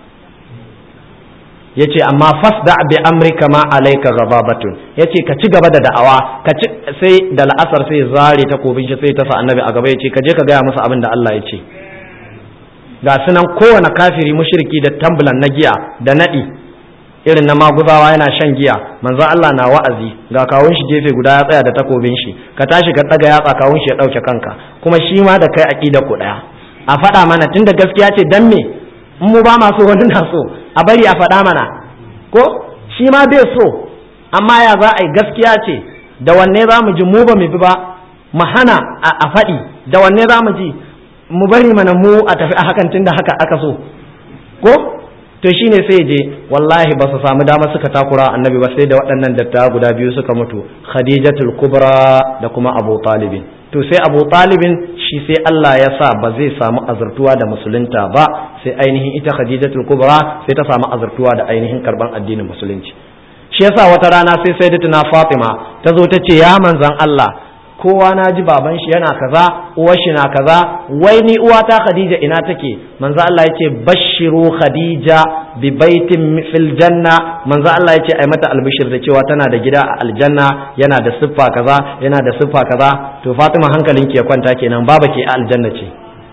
yace amma fasda bi amrika ma alayka ghadabatun yace ka ci gaba da da'awa ka ci sai da la'asar sai zare takobin shi sai ta sa annabi a gaba yace ka je ka gaya musu abin da Allah ya ce ga sunan kowane kafiri mushriki da tambulan na giya da nadi irin na maguzawa yana shan giya manzo Allah na wa'azi ga kawun shi gefe guda ya tsaya da takobin shi ka tashi ka daga yatsa kawun shi ya dauke kanka kuma shi ma da kai aqida ku daya a faɗa mana tunda gaskiya ce dan me in mu ba ma so wani na so a bari a faɗa mana ko shi ma bai so amma ya za a yi gaskiya ce da wanne za mu ji mu ba mu bi ba mu hana a faɗi da wanne za mu ji mu bari mana mu a tafi a hakan tunda haka aka so ko to shine sai je wallahi ba su samu dama suka takura annabi ba sai da waɗannan dattawa guda biyu suka mutu khadijatul kubra da kuma abu talibin to sai abu talibin shi sai Allah ya sa ba zai samu azurtuwa da musulunta ba sai ainihin ita khadijatul kubra sai ta samu azurtuwa da ainihin karban addinin musulunci shi yasa wata rana sai sayyidatuna fatima ta zo ta ce ya manzon Allah kowa na ji baban shi yana kaza uwar shi na kaza wai ni uwata khadija ina take manzo Allah yace bashiru khadija bi baitin fil janna manzo Allah yace ai mata albishir da cewa tana da gida a aljanna yana da siffa kaza yana da siffa kaza to Fatima hankalin ki ya kwanta kenan baba ke a aljanna ce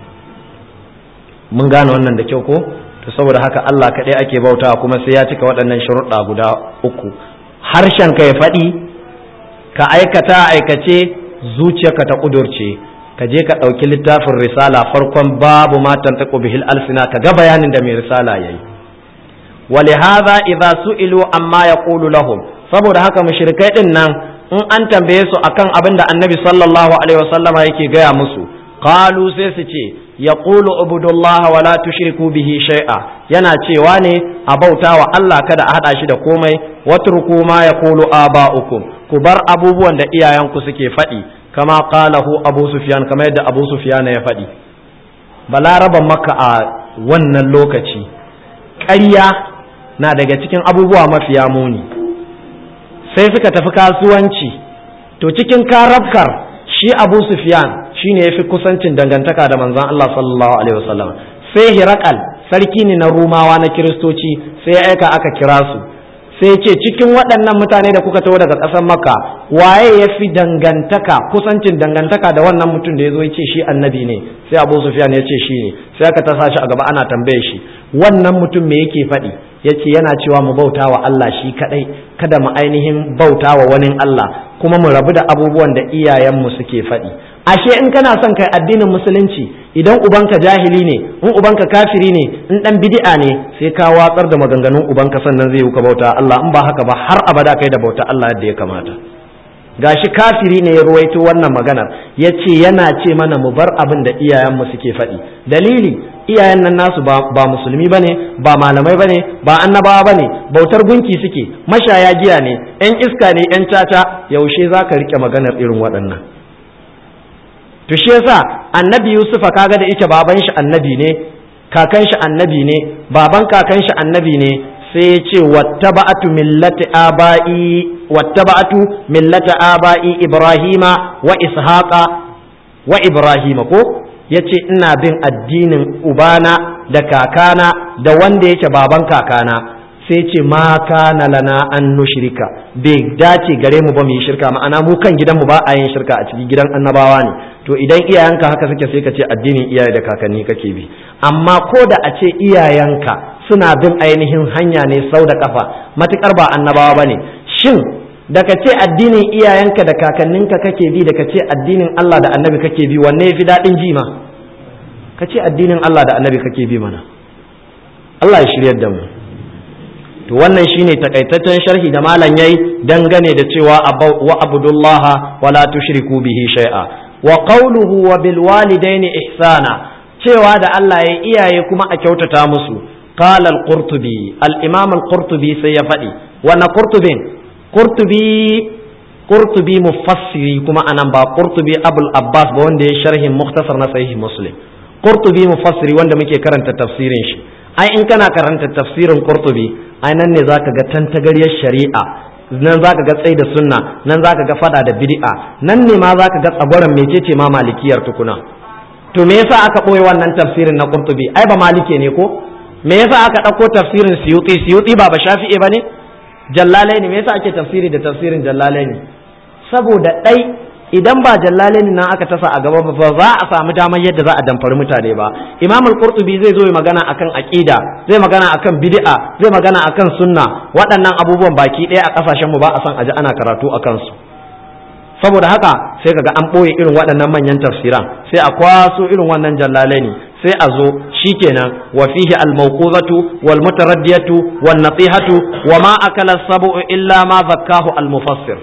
mun gane wannan da kyau ko to saboda haka Allah kaɗai ake bautawa kuma sai ya cika waɗannan sharuɗa guda uku harshen ka ya faɗi ka aikata aikace zuciyarka ta kudurce ka je ka ɗauki littafin risala farkon babu matan ta bihil alsina ka ga bayanin da mai risala yayi ولهذا إذا سئلوا amma يقول lahum saboda haka mushrikai din nan in an tambaye su akan abin da annabi sallallahu alaihi wasallama yake gaya musu qalu sai su ce yaqulu ubudullaha wa la tushriku bihi shay'a yana cewa ne a bauta wa Allah kada a hada shi da komai watruku ma yaqulu aba'ukum ku bar abubuwan da iyayenku suke faɗi kama qalahu Abu Sufyan kamar yadda Abu Sufyan ya faɗi balaraban maka a wannan lokaci ƙarya na daga cikin abubuwa mafiya muni sai suka tafi kasuwanci to cikin karabkar shi abu sufyan shine ya fi kusancin dangantaka da manzon Allah sallallahu alaihi wasallam sai hirakal sarki ne na rumawa na kiristoci sai ya aika aka kira su sai ce cikin waɗannan mutane da kuka taho daga ƙasar makka waye ya fi dangantaka kusancin dangantaka da wannan mutum da ya zo ya ce shi annabi ne sai abu sufyan ya ce shi ne sai aka tasa shi a gaba ana tambaye shi wannan mutum me yake faɗi ya ce yana cewa mu bauta wa Allah shi kaɗai kada mu ainihin bauta wa wani Allah kuma mu rabu da abubuwan da iyayenmu suke faɗi ashe in kana son kai addinin musulunci idan ubanka jahili ne in ubanka kafiri ne in dan bid'a ne sai ka watsar da maganganun ubanka sannan zai yi ka bauta Allah in ba haka ba har abada kai da bauta Allah yadda ya kamata gashi kafiri ne ya ruwaito wannan maganar ya ce yana ce mana mu bar abin da iyayenmu suke faɗi dalili iyayen nan nasu ba, ba musulmi bane ba malamai bane ba annabawa bane bautar gunki suke mashaya giya ne yan iska ne yan caca yaushe za ka riƙe maganar irin waɗannan to shi yasa annabi yusufa kaga da ita baban shi annabi ne kakan shi annabi ne baban kakan shi annabi ne sai ya ce wattaba'atu millati aba'i wattaba'atu millata aba'i ibrahima wa ishaqa wa ibrahima ko yace ina bin addinin ubana da kakana da wanda yake baban kakana sai ce ma kana lana an nushrika bai dace gare mu ba mu yi shirka ma'ana mu kan gidan mu ba a yin shirka a cikin gidan annabawa ne to idan iyayenka haka suke sai ka ce addinin iyaye da kakanni kake bi amma ko da a ce iyayenka suna bin ainihin hanya ne sau da kafa matukar ba annabawa bane shin da ka ce addinin iyayenka da kakanninka kake bi da ka ce addinin Allah da annabi kake bi wanne yafi daɗin jima ka ce addinin Allah da annabi kake bi mana Allah ya shiryar da mu to wannan shine takaitaccen sharhi da malam yayi dangane da cewa wa abudullaha wa la tushriku bihi shay'a wa qawluhu wa bil walidaini ihsana cewa da Allah ya iyaye kuma a kyautata musu qala al qurtubi al imam al qurtubi sai ya faɗi wannan qurtubin qurtubi qurtubi mufassiri kuma anan ba qurtubi abul abbas ba wanda ya sharhin mukhtasar na sahih muslim qurtubi mufassiri wanda muke karanta tafsirin shi ai in kana karanta tafsirin qurtubi ai nan ne zaka ga tantagaryar shari'a nan zaka ga tsayi da sunna nan zaka ga fada da bid'a nan ne ma zaka ga tsagwaron mecece ma malikiyar tukuna to me yasa aka boye wannan tafsirin na qurtubi ai ba malike ne ko me yasa aka dauko tafsirin suyuti suyuti ba ba shafi'i bane jallalaini me yasa ake tafsiri da tafsirin jallalaini saboda dai idan ba jallalaini nan aka tasa a gaba ba za a samu damar yadda za a damfari mutane ba imam al-qurtubi zai zo ya magana akan aqida zai magana akan bid'a zai magana akan sunna waɗannan abubuwan baki ɗaya a ƙasashen mu ba a san aji ana karatu akan su saboda haka sai kaga an ɓoye irin waɗannan manyan tafsiran sai a kwaso irin wannan jallalaini sai a zo shikenan wa fihi al-mawquzatu wal mutaraddiyatu wan nasihatu wa ma akala sabu illa ma zakkahu al-mufassir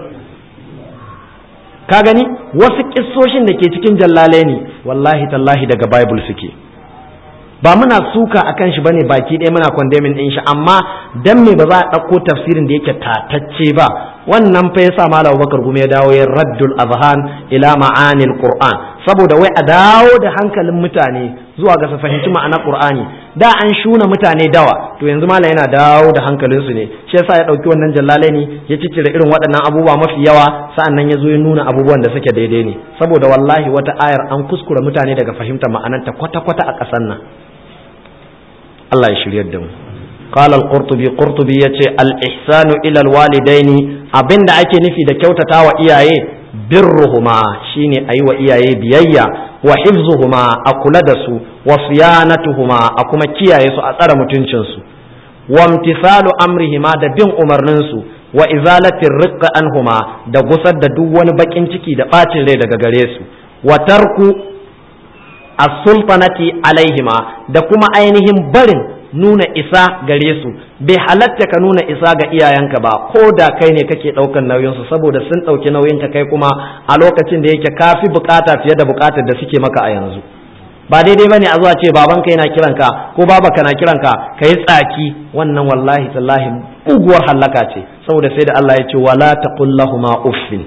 ka gani wasu kissoshin da ke cikin jallale ne wallahi tallahi daga bible suke ba muna suka akan shi bane baki ɗaya muna condemning din shi amma dan me ba za a ɗauko tafsirin da yake tatacce ba wannan fa yasa malam Bakar Gume ya dawo ya raddul azhan ila ma'anil qur'an saboda wai a dawo da hankalin mutane zuwa ga su fahimci ma'anar qur'ani da an shuna mutane dawa to yanzu malam yana dawo da hankalinsu ne shi yasa ya ɗauki wannan jallalai ne ya ciccire irin waɗannan abubuwa mafi yawa sa'annan ya zo ya nuna abubuwan da suke daidai ne saboda wallahi wata ayar an kuskura mutane daga fahimtar ma'anarta kwata-kwata a ƙasar nan Allah ya shiryar da mu قال القرطبي قرطبي يتي الإحسان إلى الوالدين abin da ake nufi da kyautata wa iyaye birruhuma shine ayi wa iyaye biyayya wa hifzuhuma a kula da su wa siyanatuhuma a kuma kiyaye su a tsare mutuncin su wa imtisalu amrihima da bin umarnin su wa izalatir riqqa anhuma da gusar da duk wani bakin ciki da bacin rai daga gare su wa tarku as-sultanati alaihima da kuma ainihin barin nuna isa gare su bai halatta ka nuna isa ga iyayenka ba ko da kai ne kake ɗaukan nauyinsu saboda sun ɗauki nauyinka kai kuma a lokacin da yake kafi bukata fiye da bukatar da suke maka a yanzu ba daidai bane a zuwa ce babanka yana kiranka ko babanka na kiranka ka yi tsaki wannan wallahi tallahi uguwar hallaka ce saboda sai da Allah ya ce wala taqul lahumu uffin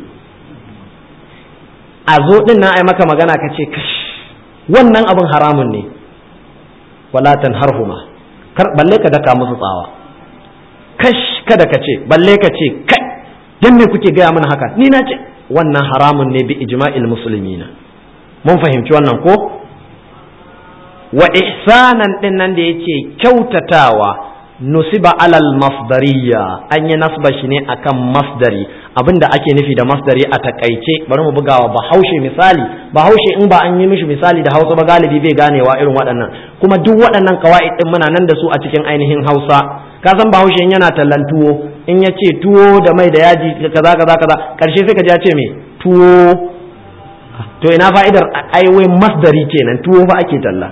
a zo din nan ai maka magana ka ce kash wannan abin haramun ne wala tanharhuma kar balle ka daka musu tsawa kash kada ka ce balle ka ce kai dan me kuke gaya mana haka ni na ce wannan haramun ne bi ijma'il muslimina mun fahimci wannan ko wa ihsanan din nan da yace kyautatawa nusiba alal masdariya an yi nasba shi ne akan masdari abinda ake nufi da masdari a takaice bari mu bugawa bahaushe misali bahaushe in ba an yi mishi misali da hausa ba galibi bai ganewa irin waɗannan kuma duk waɗannan kawa'id din muna nan da su a cikin ainihin hausa ka san bahaushe yana tallan tuwo in ya ce tuwo da mai da yaji kaza kaza kaza karshe sai ka ji ya ce me tuwo to ina fa'idar aiwai masdari kenan tuwo fa ake talla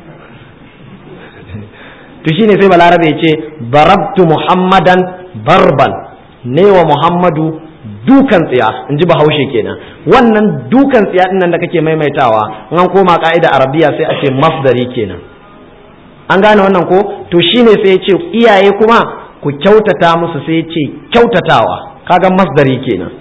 to shine sai balarabe ya ce barabtu muhammadan barbal ne wa muhammadu dukan tsiya in ji bahaushe kenan wannan dukan tsiya din nan da kake maimaitawa in an koma ka'ida arabiya sai a ce masdari kenan an gane wannan ko to shine sai ya ce iyaye kuma ku kyautata musu sai ya ce kyautatawa kaga masdari kenan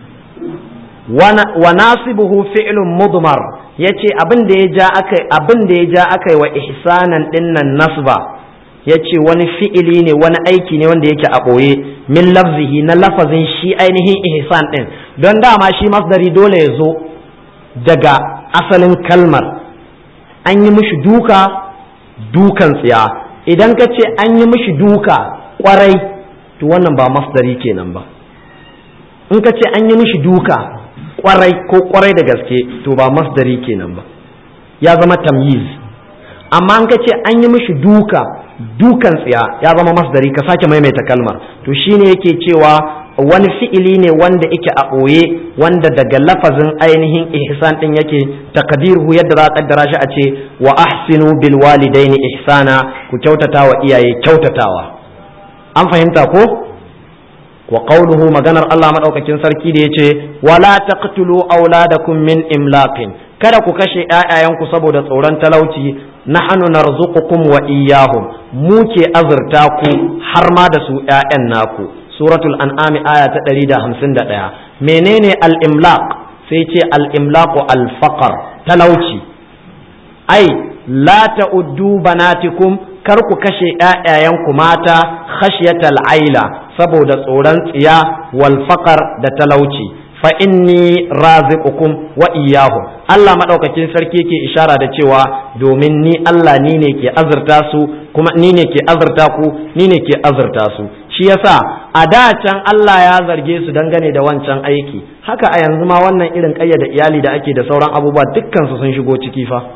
wa nasibuhu fi'lun mudmar yace abin da ya ja akai abin da ya ja akai wa ihsanan dinnan nasba yace wani fi'ili ne wani aiki ne wanda yake a ɓoye min lafzihi na lafazin shi ainihin ihsan din don dama shi masdari dole ya zo daga asalin kalmar an yi mishi duka dukan tsiya idan ka ce an yi mishi duka kwarai to wannan ba masdari kenan ba in ka ce an yi mishi duka kwarai ko kwarai da gaske to ba masdari kenan ba ya zama tamyiz amma an ka ce an yi mishi duka dukan tsiya ya zama masdari ka sake maimaita kalmar to shine yake cewa wani fi'ili ne wanda yake a ɓoye wanda daga lafazin ainihin ihsan din yake takdiruhu yadda za a kaddara shi a ce wa ahsinu bil walidaini ihsana ku kyautata wa iyaye kyautatawa an fahimta ko wa qawluhu maganar Allah madaukakin sarki da yace wala taqtulu auladakum min imlaqin kada ku kashe ƴaƴayenku saboda tsoron talauci nahnu narzuqukum wa iyyahum mu ke azurta ku har ma da su ƴaƴan naku suratul an'ami aya ta 151 menene al-imlaq sai ce al-imlaqu al-faqr talauci ai la ta'uddu banatikum kar ku kashe ƴaƴayenku mata khashyatal aila saboda tsoron tsiya wal faqar da talauci fa inni raziqukum wa iyyahu Allah madaukakin sarki yake ishara da cewa domin ni Allah ni ne ke azurta su kuma ni ne ke azurta ku ni ne ke azurta su shi yasa a da can Allah ya zarge su dangane da wancan aiki haka a yanzu ma wannan irin kayyada iyali da ake da sauran abubuwa dukkan su sun shigo ciki fa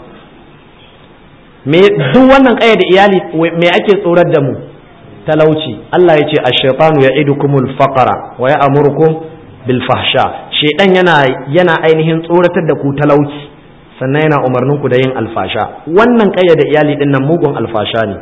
me duk wannan kayyada iyali me ake tsorar da mu talauci Allah ya ce ash-shaytanu ya'idukumul faqra wa ya'murukum bil fahsha shedan yana yana ainihin tsoratar da ku talauci sannan yana umarnin ku da yin alfasha wannan kayyada iyali din nan mugun alfasha ne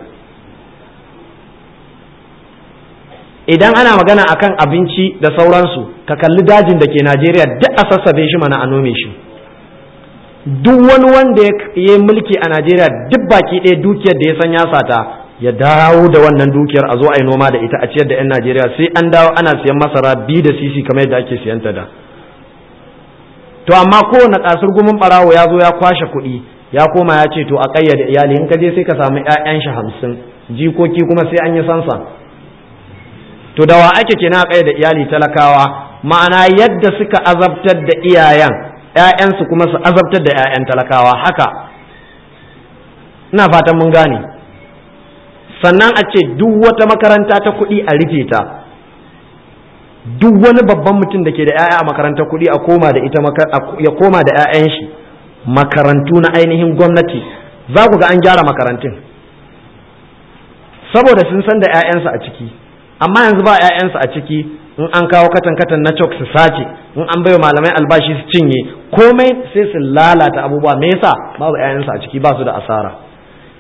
idan ana magana akan abinci da sauransu ka kalli dajin da ke Najeriya duk a sassabe shi mana a nome shi duk wani wanda ya yi mulki a Najeriya duk baki ɗaya dukiyar da ya san ya sata ya dawo da wannan dukiyar a zo a yi noma da ita a ciyar da 'yan Najeriya sai an dawo ana siyan masara biyu da sisi kamar yadda ake siyan ta da to amma kowane kasar gumin barawo ya zo ya kwashe kuɗi ya koma ya ce to a ƙayyade iyali in ka je sai ka samu 'ya'yan shi hamsin jikoki kuma sai an yi sansa to da wa ake kenan a ƙayyade iyali talakawa ma'ana yadda suka azabtar da iyayen 'ya'yansu kuma su azabtar da 'ya'yan talakawa haka ina fatan mun gane sannan a ce duk wata makaranta ta kuɗi a rufe ta duk wani babban mutum da ke da 'ya'ya a makarantar kuɗi a koma da ita ya koma da 'ya'yan shi makarantu na ainihin gwamnati za ku ga an gyara makarantun saboda sun san da 'ya'yansu a ciki amma yanzu ba 'ya'yansu a ciki in an kawo katan katan na cok su sace in an baiwa malamai albashi su cinye komai sai su lalata abubuwa me yasa babu 'ya'yansu a ciki ba su da asara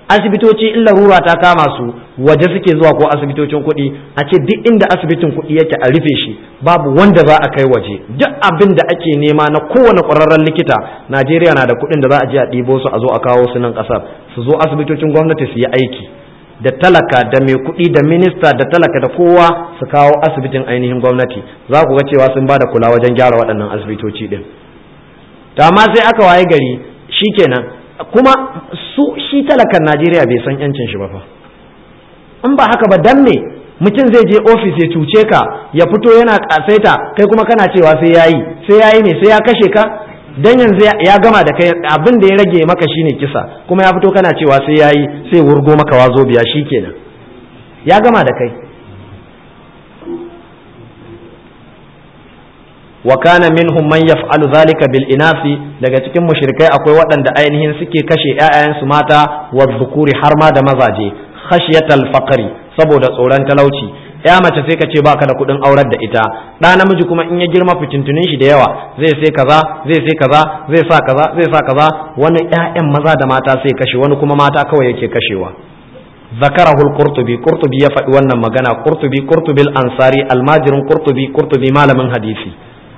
asibitoci in larura ta kama su waje suke zuwa ko asibitocin kuɗi a ce duk inda asibitin kuɗi yake a rufe shi babu wanda za a kai waje duk abin da ake nema na kowane ƙwararren likita najeriya na da kuɗin da za a je a ɗibo su a zo a kawo su nan ƙasar su zo asibitocin gwamnati su yi aiki da talaka da mai kuɗi da minista da talaka da kowa su kawo asibitin ainihin gwamnati za ku ga cewa sun ba da kula wajen gyara waɗannan asibitoci ɗin to amma sai aka waye gari shikenan kuma su shi talakan Najeriya bai san yancin shi ba fa in ba haka ba dan me mutum zai je ofis ya cuce ka ya fito yana kasaita kai kuma kana cewa sai yayi sai yayi ne sai ya kashe ka dan yanzu ya gama da kai abin da ya rage maka shine kisa kuma ya fito kana cewa sai yayi sai wurgo maka wazo biya shikenan ya gama da kai wa kana minhum man yaf'alu dhalika bil inasi daga cikin mushrikai akwai waɗanda ainihin suke kashe ƴaƴayensu mata wa dhukuri har ma da mazaje khashyatal faqri saboda tsoron talauci ya mace sai ka ce baka da kuɗin aurar da ita ɗa namiji kuma in ya girma fitintunin shi da yawa zai sai kaza zai sai kaza zai sa kaza zai sa kaza wani ƴaƴan maza da mata sai kashe wani kuma mata kawai yake kashewa ذكره القرطبي قرطبي يفعل wannan magana قرطبي قرطبي الأنصاري الماجر قرطبي قرطبي malamin hadisi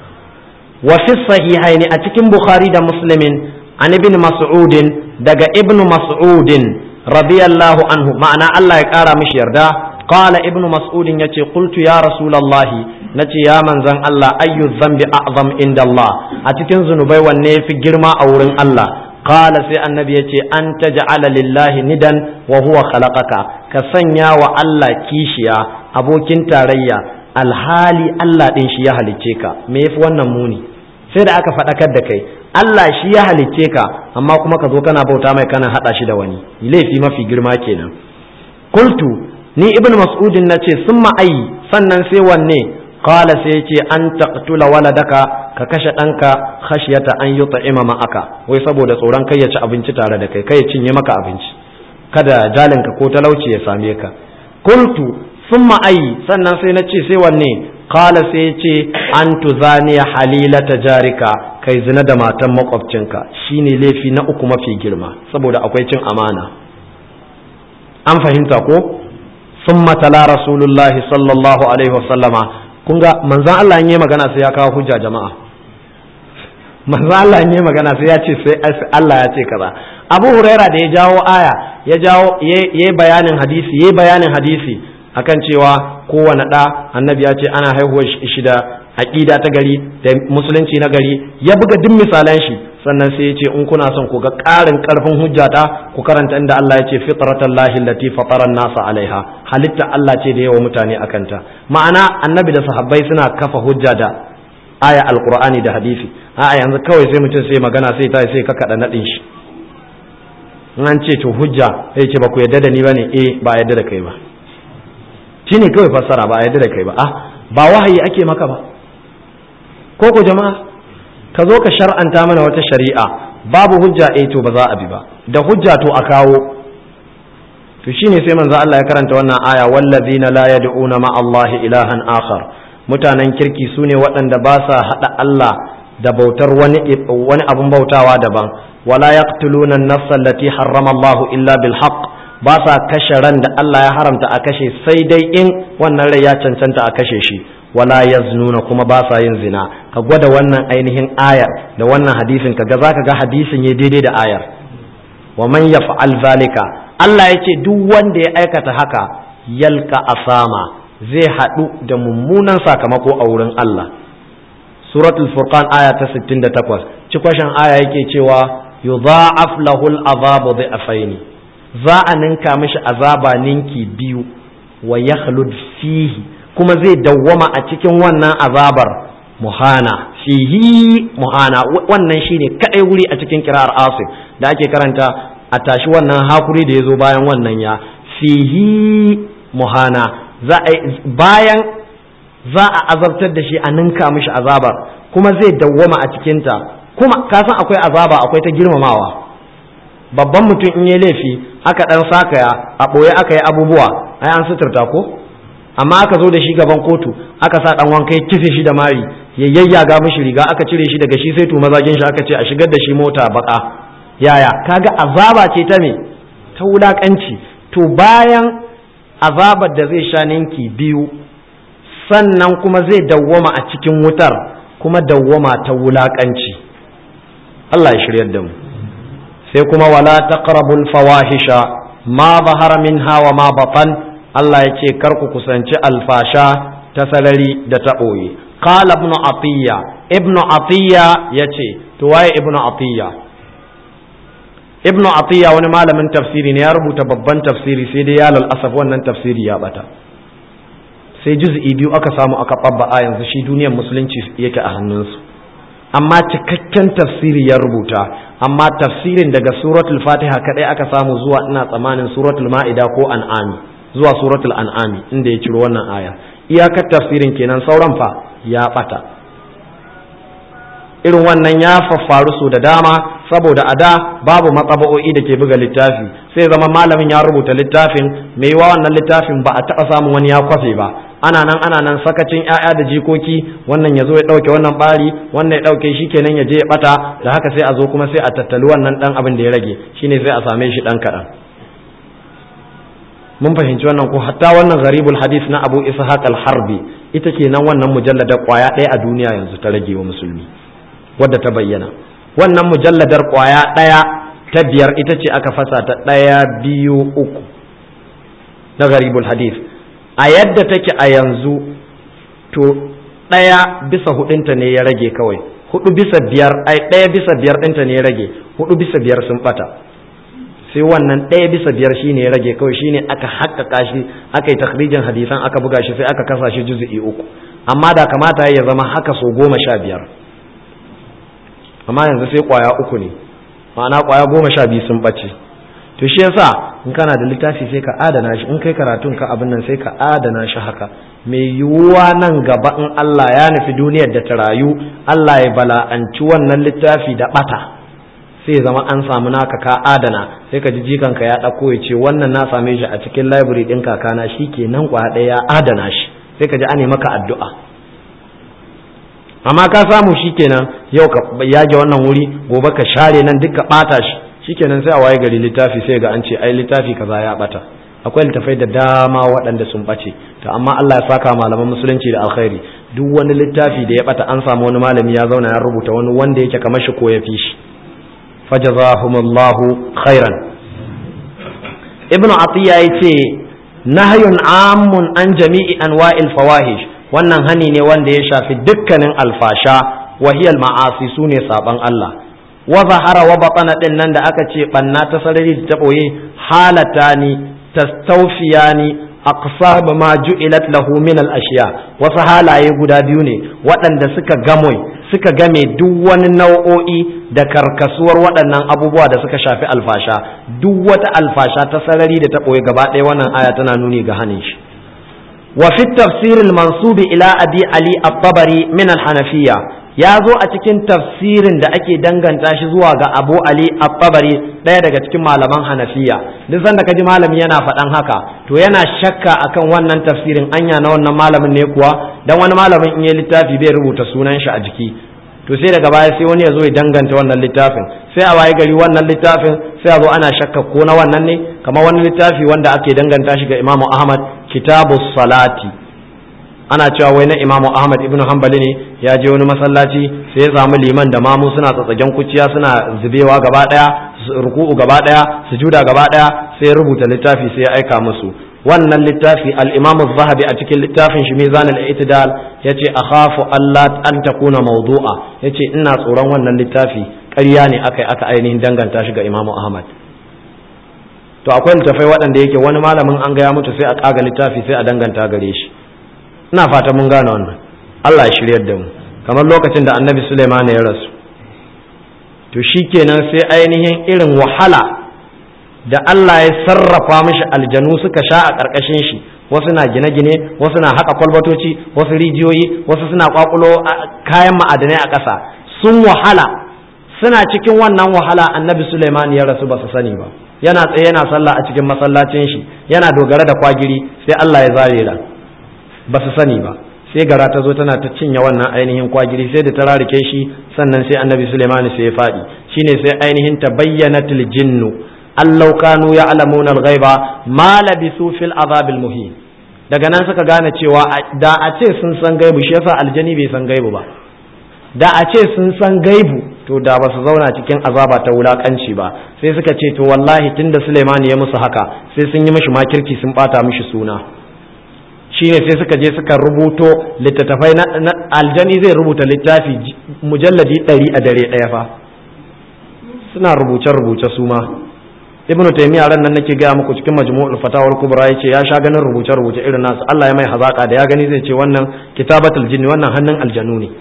وفي الصحيحين أتكم بخاري دا مسلم عن ابن مسعود دقى ابن مسعود رضي الله عنه معنى الله يقارى مش يردا قال ابن مسعود يتي قلت يا رسول الله نتي يا من زن الله أي الذنب أعظم عند الله أتكن ذنوبي والنيف جرما أورن الله قال سي النبي يتي أن تجعل لله ندا وهو خلقك كسنيا والله كيشيا أبوكين تاريا alhali Allah ɗin shi ya halicce ka me yafi wannan muni sai da aka faɗakar da kai Allah shi ya halicce ka amma kuma ka zo kana bauta mai kana haɗa shi da wani laifi mafi girma kenan kultu ni ibn mas'udin na ce sun ma'ayi sannan sai wanne qala sai ce an taqtula waladaka ka kashe ɗanka khashyata an yut'ima ma'aka wai saboda tsoron kai ya ci abinci tare da kai kai ya cinye maka abinci kada jalinka ko talauci ya same ka kultu sun ma'ayi sannan sai na ce sai wanne kala sai ya ce an tuzaniya halilata jarika kai zina da matan makwabcinka shine laifi na uku mafi girma saboda akwai cin amana an fahimta ko sun matala rasulullahi sallallahu alaihi wasallama kun ga manzan Allah yi magana sai ya kawo hujja jama'a manzan Allah yi magana sai ya ce sai Allah ya ce kaza abu huraira da ya jawo aya ya jawo ya bayanin hadisi ya bayanin hadisi akan cewa kowane ɗa annabi ya ce ana haihuwar shi da aƙida ta gari da musulunci na gari ya buga duk misalan shi sannan sai ya ce in kuna son ku ga ƙarin ƙarfin hujjata ku karanta inda Allah ya ce fitratan lahi lati fataran nasa alaiha halitta Allah ce da yawa mutane akanta ma'ana annabi da sahabbai suna kafa hujja da aya alqur'ani da hadisi a'a yanzu kawai sai mutum sai magana sai ta sai ka kada nadin shi in an ce to hujja sai ce ba ku yadda da ni bane eh ba yadda da kai ba shi ne kawai fassara ba a yadda da kai ba ah ba wahayi ake maka ba ko ko jama'a ka zo ka shar'anta mana wata shari'a babu hujja eh to ba za a bi ba da hujja to a kawo to shine sai manzo Allah ya karanta wannan aya wallazina la yad'una ma Allah ilahan akhar mutanen kirki sune waɗanda ba sa hada Allah da bautar wani wani abun bautawa daban wala yaqtuluna an-nafsa allati harrama Allah illa bil haqq ba sa kashe ran da Allah ya haramta a kashe sai dai in wannan rai ya cancanta a kashe shi wala yaznuna kuma ba sa yin zina ka gwada wannan ainihin ayar da wannan hadisin ka ga zaka ga hadisin ya daidai da ayar wa man yaf'al zalika Allah ya ce duk wanda ya aikata haka yalka asama zai haɗu da mummunan sakamako a wurin Allah suratul furqan aya ta 68 cikwashin aya yake cewa yudha'af lahul azabu dhi'afaini za a ninka mishi azaba ninki biyu wa ya fihi kuma zai dawwama a cikin wannan azabar muhana fihi muhana wannan shine kadai wuri a cikin kirar asif da ake karanta a tashi wannan hakuri da ya zo bayan wannan ya fihi muhana za a bayan za a azabtar da shi a ninka mishi azabar kuma zai dawwama a cikinta kuma kasan akwai azaba akwai ta girmamawa babban mutum in yi laifi aka dan sakaya a ɓoye aka yi abubuwa ai an suturta ko amma aka zo da shi gaban kotu aka sa dan wanka ya kife shi da mari ya yayyaga mishi riga aka cire shi daga shi sai to mazagin shi aka ce a shigar da shi mota baka yaya kaga azaba ce ta me ta wulakanci to bayan azabar da zai sha ninki biyu sannan kuma zai dawwama a cikin wutar kuma dawwama ta wulakanci Allah ya shiryar da mu sai kuma wala taqrabul fawahisha ma zahara minha wa ma batan Allah ya ce kar ku kusanci alfasha ta sarari da ta ɓoye qala ibnu atiya ibnu atiya yace to waye ibnu atiya ibnu atiya wani malamin tafsiri ne ya rubuta babban tafsiri sai dai ya asaf wannan tafsiri ya bata sai juz'i biyu aka samu aka babba a yanzu shi duniyar musulunci yake a hannunsu amma cikakken tafsiri ya rubuta amma tafsirin daga suratul fatiha kadai aka samu zuwa ina tsamanin suratul ma'ida ko an'ami zuwa suratul an'ami inda ya ciro wannan aya iyakar tafsirin kenan sauran fa ya bata irin wannan ya faffaru su da dama saboda a da babu matsaba'o'i da ke buga littafi sai zama malamin ya rubuta littafin mai yiwa wannan littafin ba a taɓa samun wani ya kwafe ba ana nan ana nan sakacin ƴaƴa da jikoki wannan ya zo ya ɗauke wannan ɓari wannan ya ɗauke shi kenan ya je ya ɓata da haka sai a zo kuma sai a tattali wannan ɗan abin da ya rage shine sai a same shi ɗan kaɗan mun fahimci wannan ko hatta wannan gharibul hadis na abu ishaq al-harbi ita kenan wannan mujalladar kwaya ɗaya a duniya yanzu ta rage wa musulmi wadda ta bayyana wannan mujalladar kwaya ɗaya ta biyar ita ce aka fasa ta ɗaya biyu uku na garibul hadith a yadda take a yanzu to ɗaya bisa hudunta ne ya rage kawai hudu bisa biyar ai ɗaya bisa biyar ɗinta ne ya rage hudu bisa biyar sun ɓata sai wannan ɗaya bisa biyar shine ya rage kawai shine aka haƙƙaƙa shi aka yi takhrijin hadisan aka buga shi sai aka kasa shi juzu'i uku amma da kamata ya zama haka so goma sha biyar amma yanzu sai kwaya uku ne ma'ana kwaya goma sha biyu sun ɓace to shi yasa in kana da littafi sai ka adana shi in kai karatun ka abin nan sai ka adana shi haka mai yiwuwa nan gaba in Allah ya nufi duniyar da ta rayu Allah ya bala'anci wannan littafi da ɓata sai zama an samu naka ka adana sai ka ji jikanka ya ɗauko ya ce wannan na same shi a cikin library ɗin kakana shi ke nan kwaya ɗaya ya adana shi sai ka ji ane maka addu'a amma ka samu shikenan yau ka yage wannan wuri gobe ka share nan duk ka bata shi shikenan sai a waye gari littafi sai ga an ce ai littafi kaza ya bata akwai littafai da dama waɗanda sun bace to amma Allah ya saka malaman musulunci da alkhairi duk wani littafi da ya bata an samu wani malami ya zauna ya rubuta wani wanda yake kamar shi ko ya fi shi fajazahumullahu khairan ibnu atiya yace nahyun ammun an jami'i anwa'il fawahish wannan hani ne wanda ya shafi dukkanin alfasha wahiyal ma'asi su ne saban Allah wa zahara wa batana din nan da aka ce banna ta sarari da ta boye halatani tastawfiyani aqsab ma ju'ilat lahu min al ashiya wasu halaye guda biyu ne waɗanda suka gamoy suka game duk wani nau'o'i da karkasuwar waɗannan abubuwa da suka shafi alfasha duk wata alfasha ta sarari da ta boye gaba ɗaya wannan aya tana nuni ga hanin shi وفي التفسير المنسوب إلى أبي علي الطبري من الحنفية ya zo a cikin tafsirin da ake danganta shi zuwa ga abu ali at-tabari ɗaya daga cikin malaman hanafiya duk sanda kaji malami yana faɗan haka to yana shakka akan wannan tafsirin anya na wannan malamin ne kuwa dan wani malamin in ya littafi bai rubuta sunan shi a jiki to sai daga baya sai wani ya zo ya danganta wannan littafin sai a waye gari wannan littafin sai a zo ana shakka ko na wannan ne kamar wani littafi wanda ake danganta shi ga imamu ahmad kitabu salati ana cewa wai na imamu ahmad ibnu hanbali ne ya je wani masallaci sai ya samu liman da mamu suna tsatsagen kuciya suna zubewa gaba daya ruku'u gaba daya sujuda gaba daya sai ya rubuta littafi sai ya aika musu wannan littafi al-imamu zahabi a cikin littafin shi mizan al-i'tidal yace akhafu Allah an takuna mawdu'a yace ina tsoron wannan littafi ƙarya ne akai aka ainihin danganta shi ga imamu ahmad to akwai littafai waɗanda yake wani malamin an ga ya mutu sai a kaga littafi sai a danganta gare shi ina fata mun gane wannan Allah ya shiryar da mu kamar lokacin da annabi Sulaiman ya rasu to shikenan sai ainihin irin wahala da Allah ya sarrafa mishi aljanu suka sha a ƙarƙashin shi wasu na gine-gine wasu na haƙa kwalbatoci wasu rijiyoyi wasu suna kwakulo kayan ma'adanai a ƙasa sun wahala suna cikin wannan wahala annabi Sulaiman ya rasu ba su sani ba yana tsaye yana sallah a cikin masallacin shi yana dogara da kwagiri sai Allah ya zare ran ba su sani ba sai gara ta zo tana ta cinye wannan ainihin kwagiri sai da ta rarike shi sannan sai annabi Suleiman sai ya faɗi shine sai ainihin ta bayyana jinnu allau kanu ya'lamuna al-ghaiba ma labisu fil azabil muhin daga nan suka gane cewa da a ce sun san gaibu shi yasa aljani bai san gaibu ba da a ce sun san gaibu to da ba su zauna cikin azaba ta wulakanci ba sai suka ce to wallahi tunda Suleiman ya musu haka sai sun yi mishi makirki sun bata mishi suna shine sai suka je suka rubuto littattafai na aljani zai rubuta littafi mujalladi ɗari a dare ɗaya fa suna rubuce rubuce su ma ibnu taymiya ran nan nake gaya muku cikin majmu'ul fatawar kubra yace ya sha ganin rubuce rubuce irin nasu Allah ya mai hazaka da ya gani zai ce wannan kitabatul jinni wannan hannun aljanu ne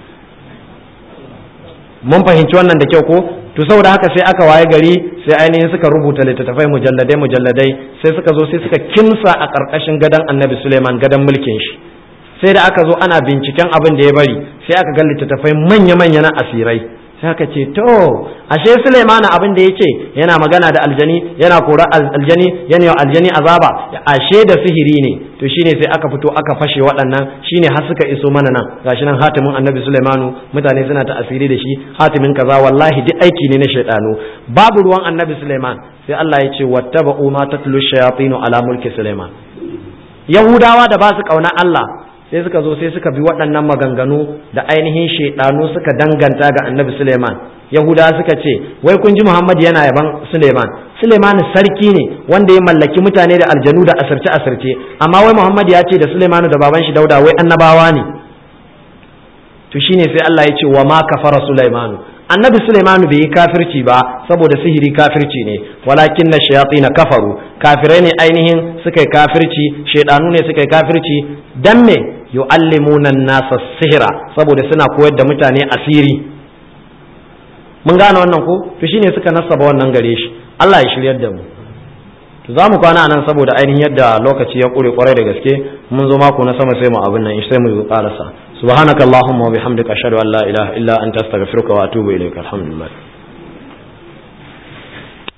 mun fahimci wannan da kyau ko to saboda haka sai aka waye gari sai ainihin suka rubuta littattafai mujalladai mujalladai sai suka zo sai suka kimsa a ƙarƙashin gadon annabi suleiman gadon mulkin shi sai da aka zo ana binciken abin da ya bari sai aka ga littattafai manya-manya na asirai sai aka ce to ashe suleiman abin da ya ce yana magana da aljani yana kora aljani yana yau aljani azaba ashe da sihiri ne to shine sai aka fito aka fashe waɗannan shine har suka iso mana nan gashi nan hatimin annabi Sulaimanu mutane suna ta asiri da shi hatimin kaza wallahi duk aiki ne na shaidanu babu ruwan annabi Sulaiman sai Allah ya ce wattaba'u ma tatlu shayatinu ala mulki Sulaiman Yahudawa da ba su kauna Allah sai suka zo sai suka bi waɗannan maganganu da ainihin shaidanu suka danganta ga annabi Sulaiman Yahudawa suka ce wai kun ji Muhammad yana yaban Sulaiman Suleiman sarki ne wanda ya mallaki mutane da aljanu da asirce asirce amma wai Muhammad ya ce da Suleiman da baban shi Dauda wai annabawa ne to shine sai Allah ya ce wa ma kafara Sulaiman annabi Sulaiman bai yi kafirci ba saboda sihiri kafirci ne walakin na shayatin kafaru kafirai ne ainihin suka yi kafirci shaidanu ne suka yi kafirci dan me yu'allimuna nasa sihira saboda suna koyar da mutane asiri mun gane wannan ko to shine suka nasaba wannan gare shi Allah ya shiryar da mu to za mu kwana nan saboda ainihin yadda lokaci ya kure kwarai da gaske mun zo mako na sama sai mu abin nan sai mu karasa subhanakallahumma wa bihamdika ashhadu an la ilaha illa anta astaghfiruka wa atubu ilaika alhamdulillah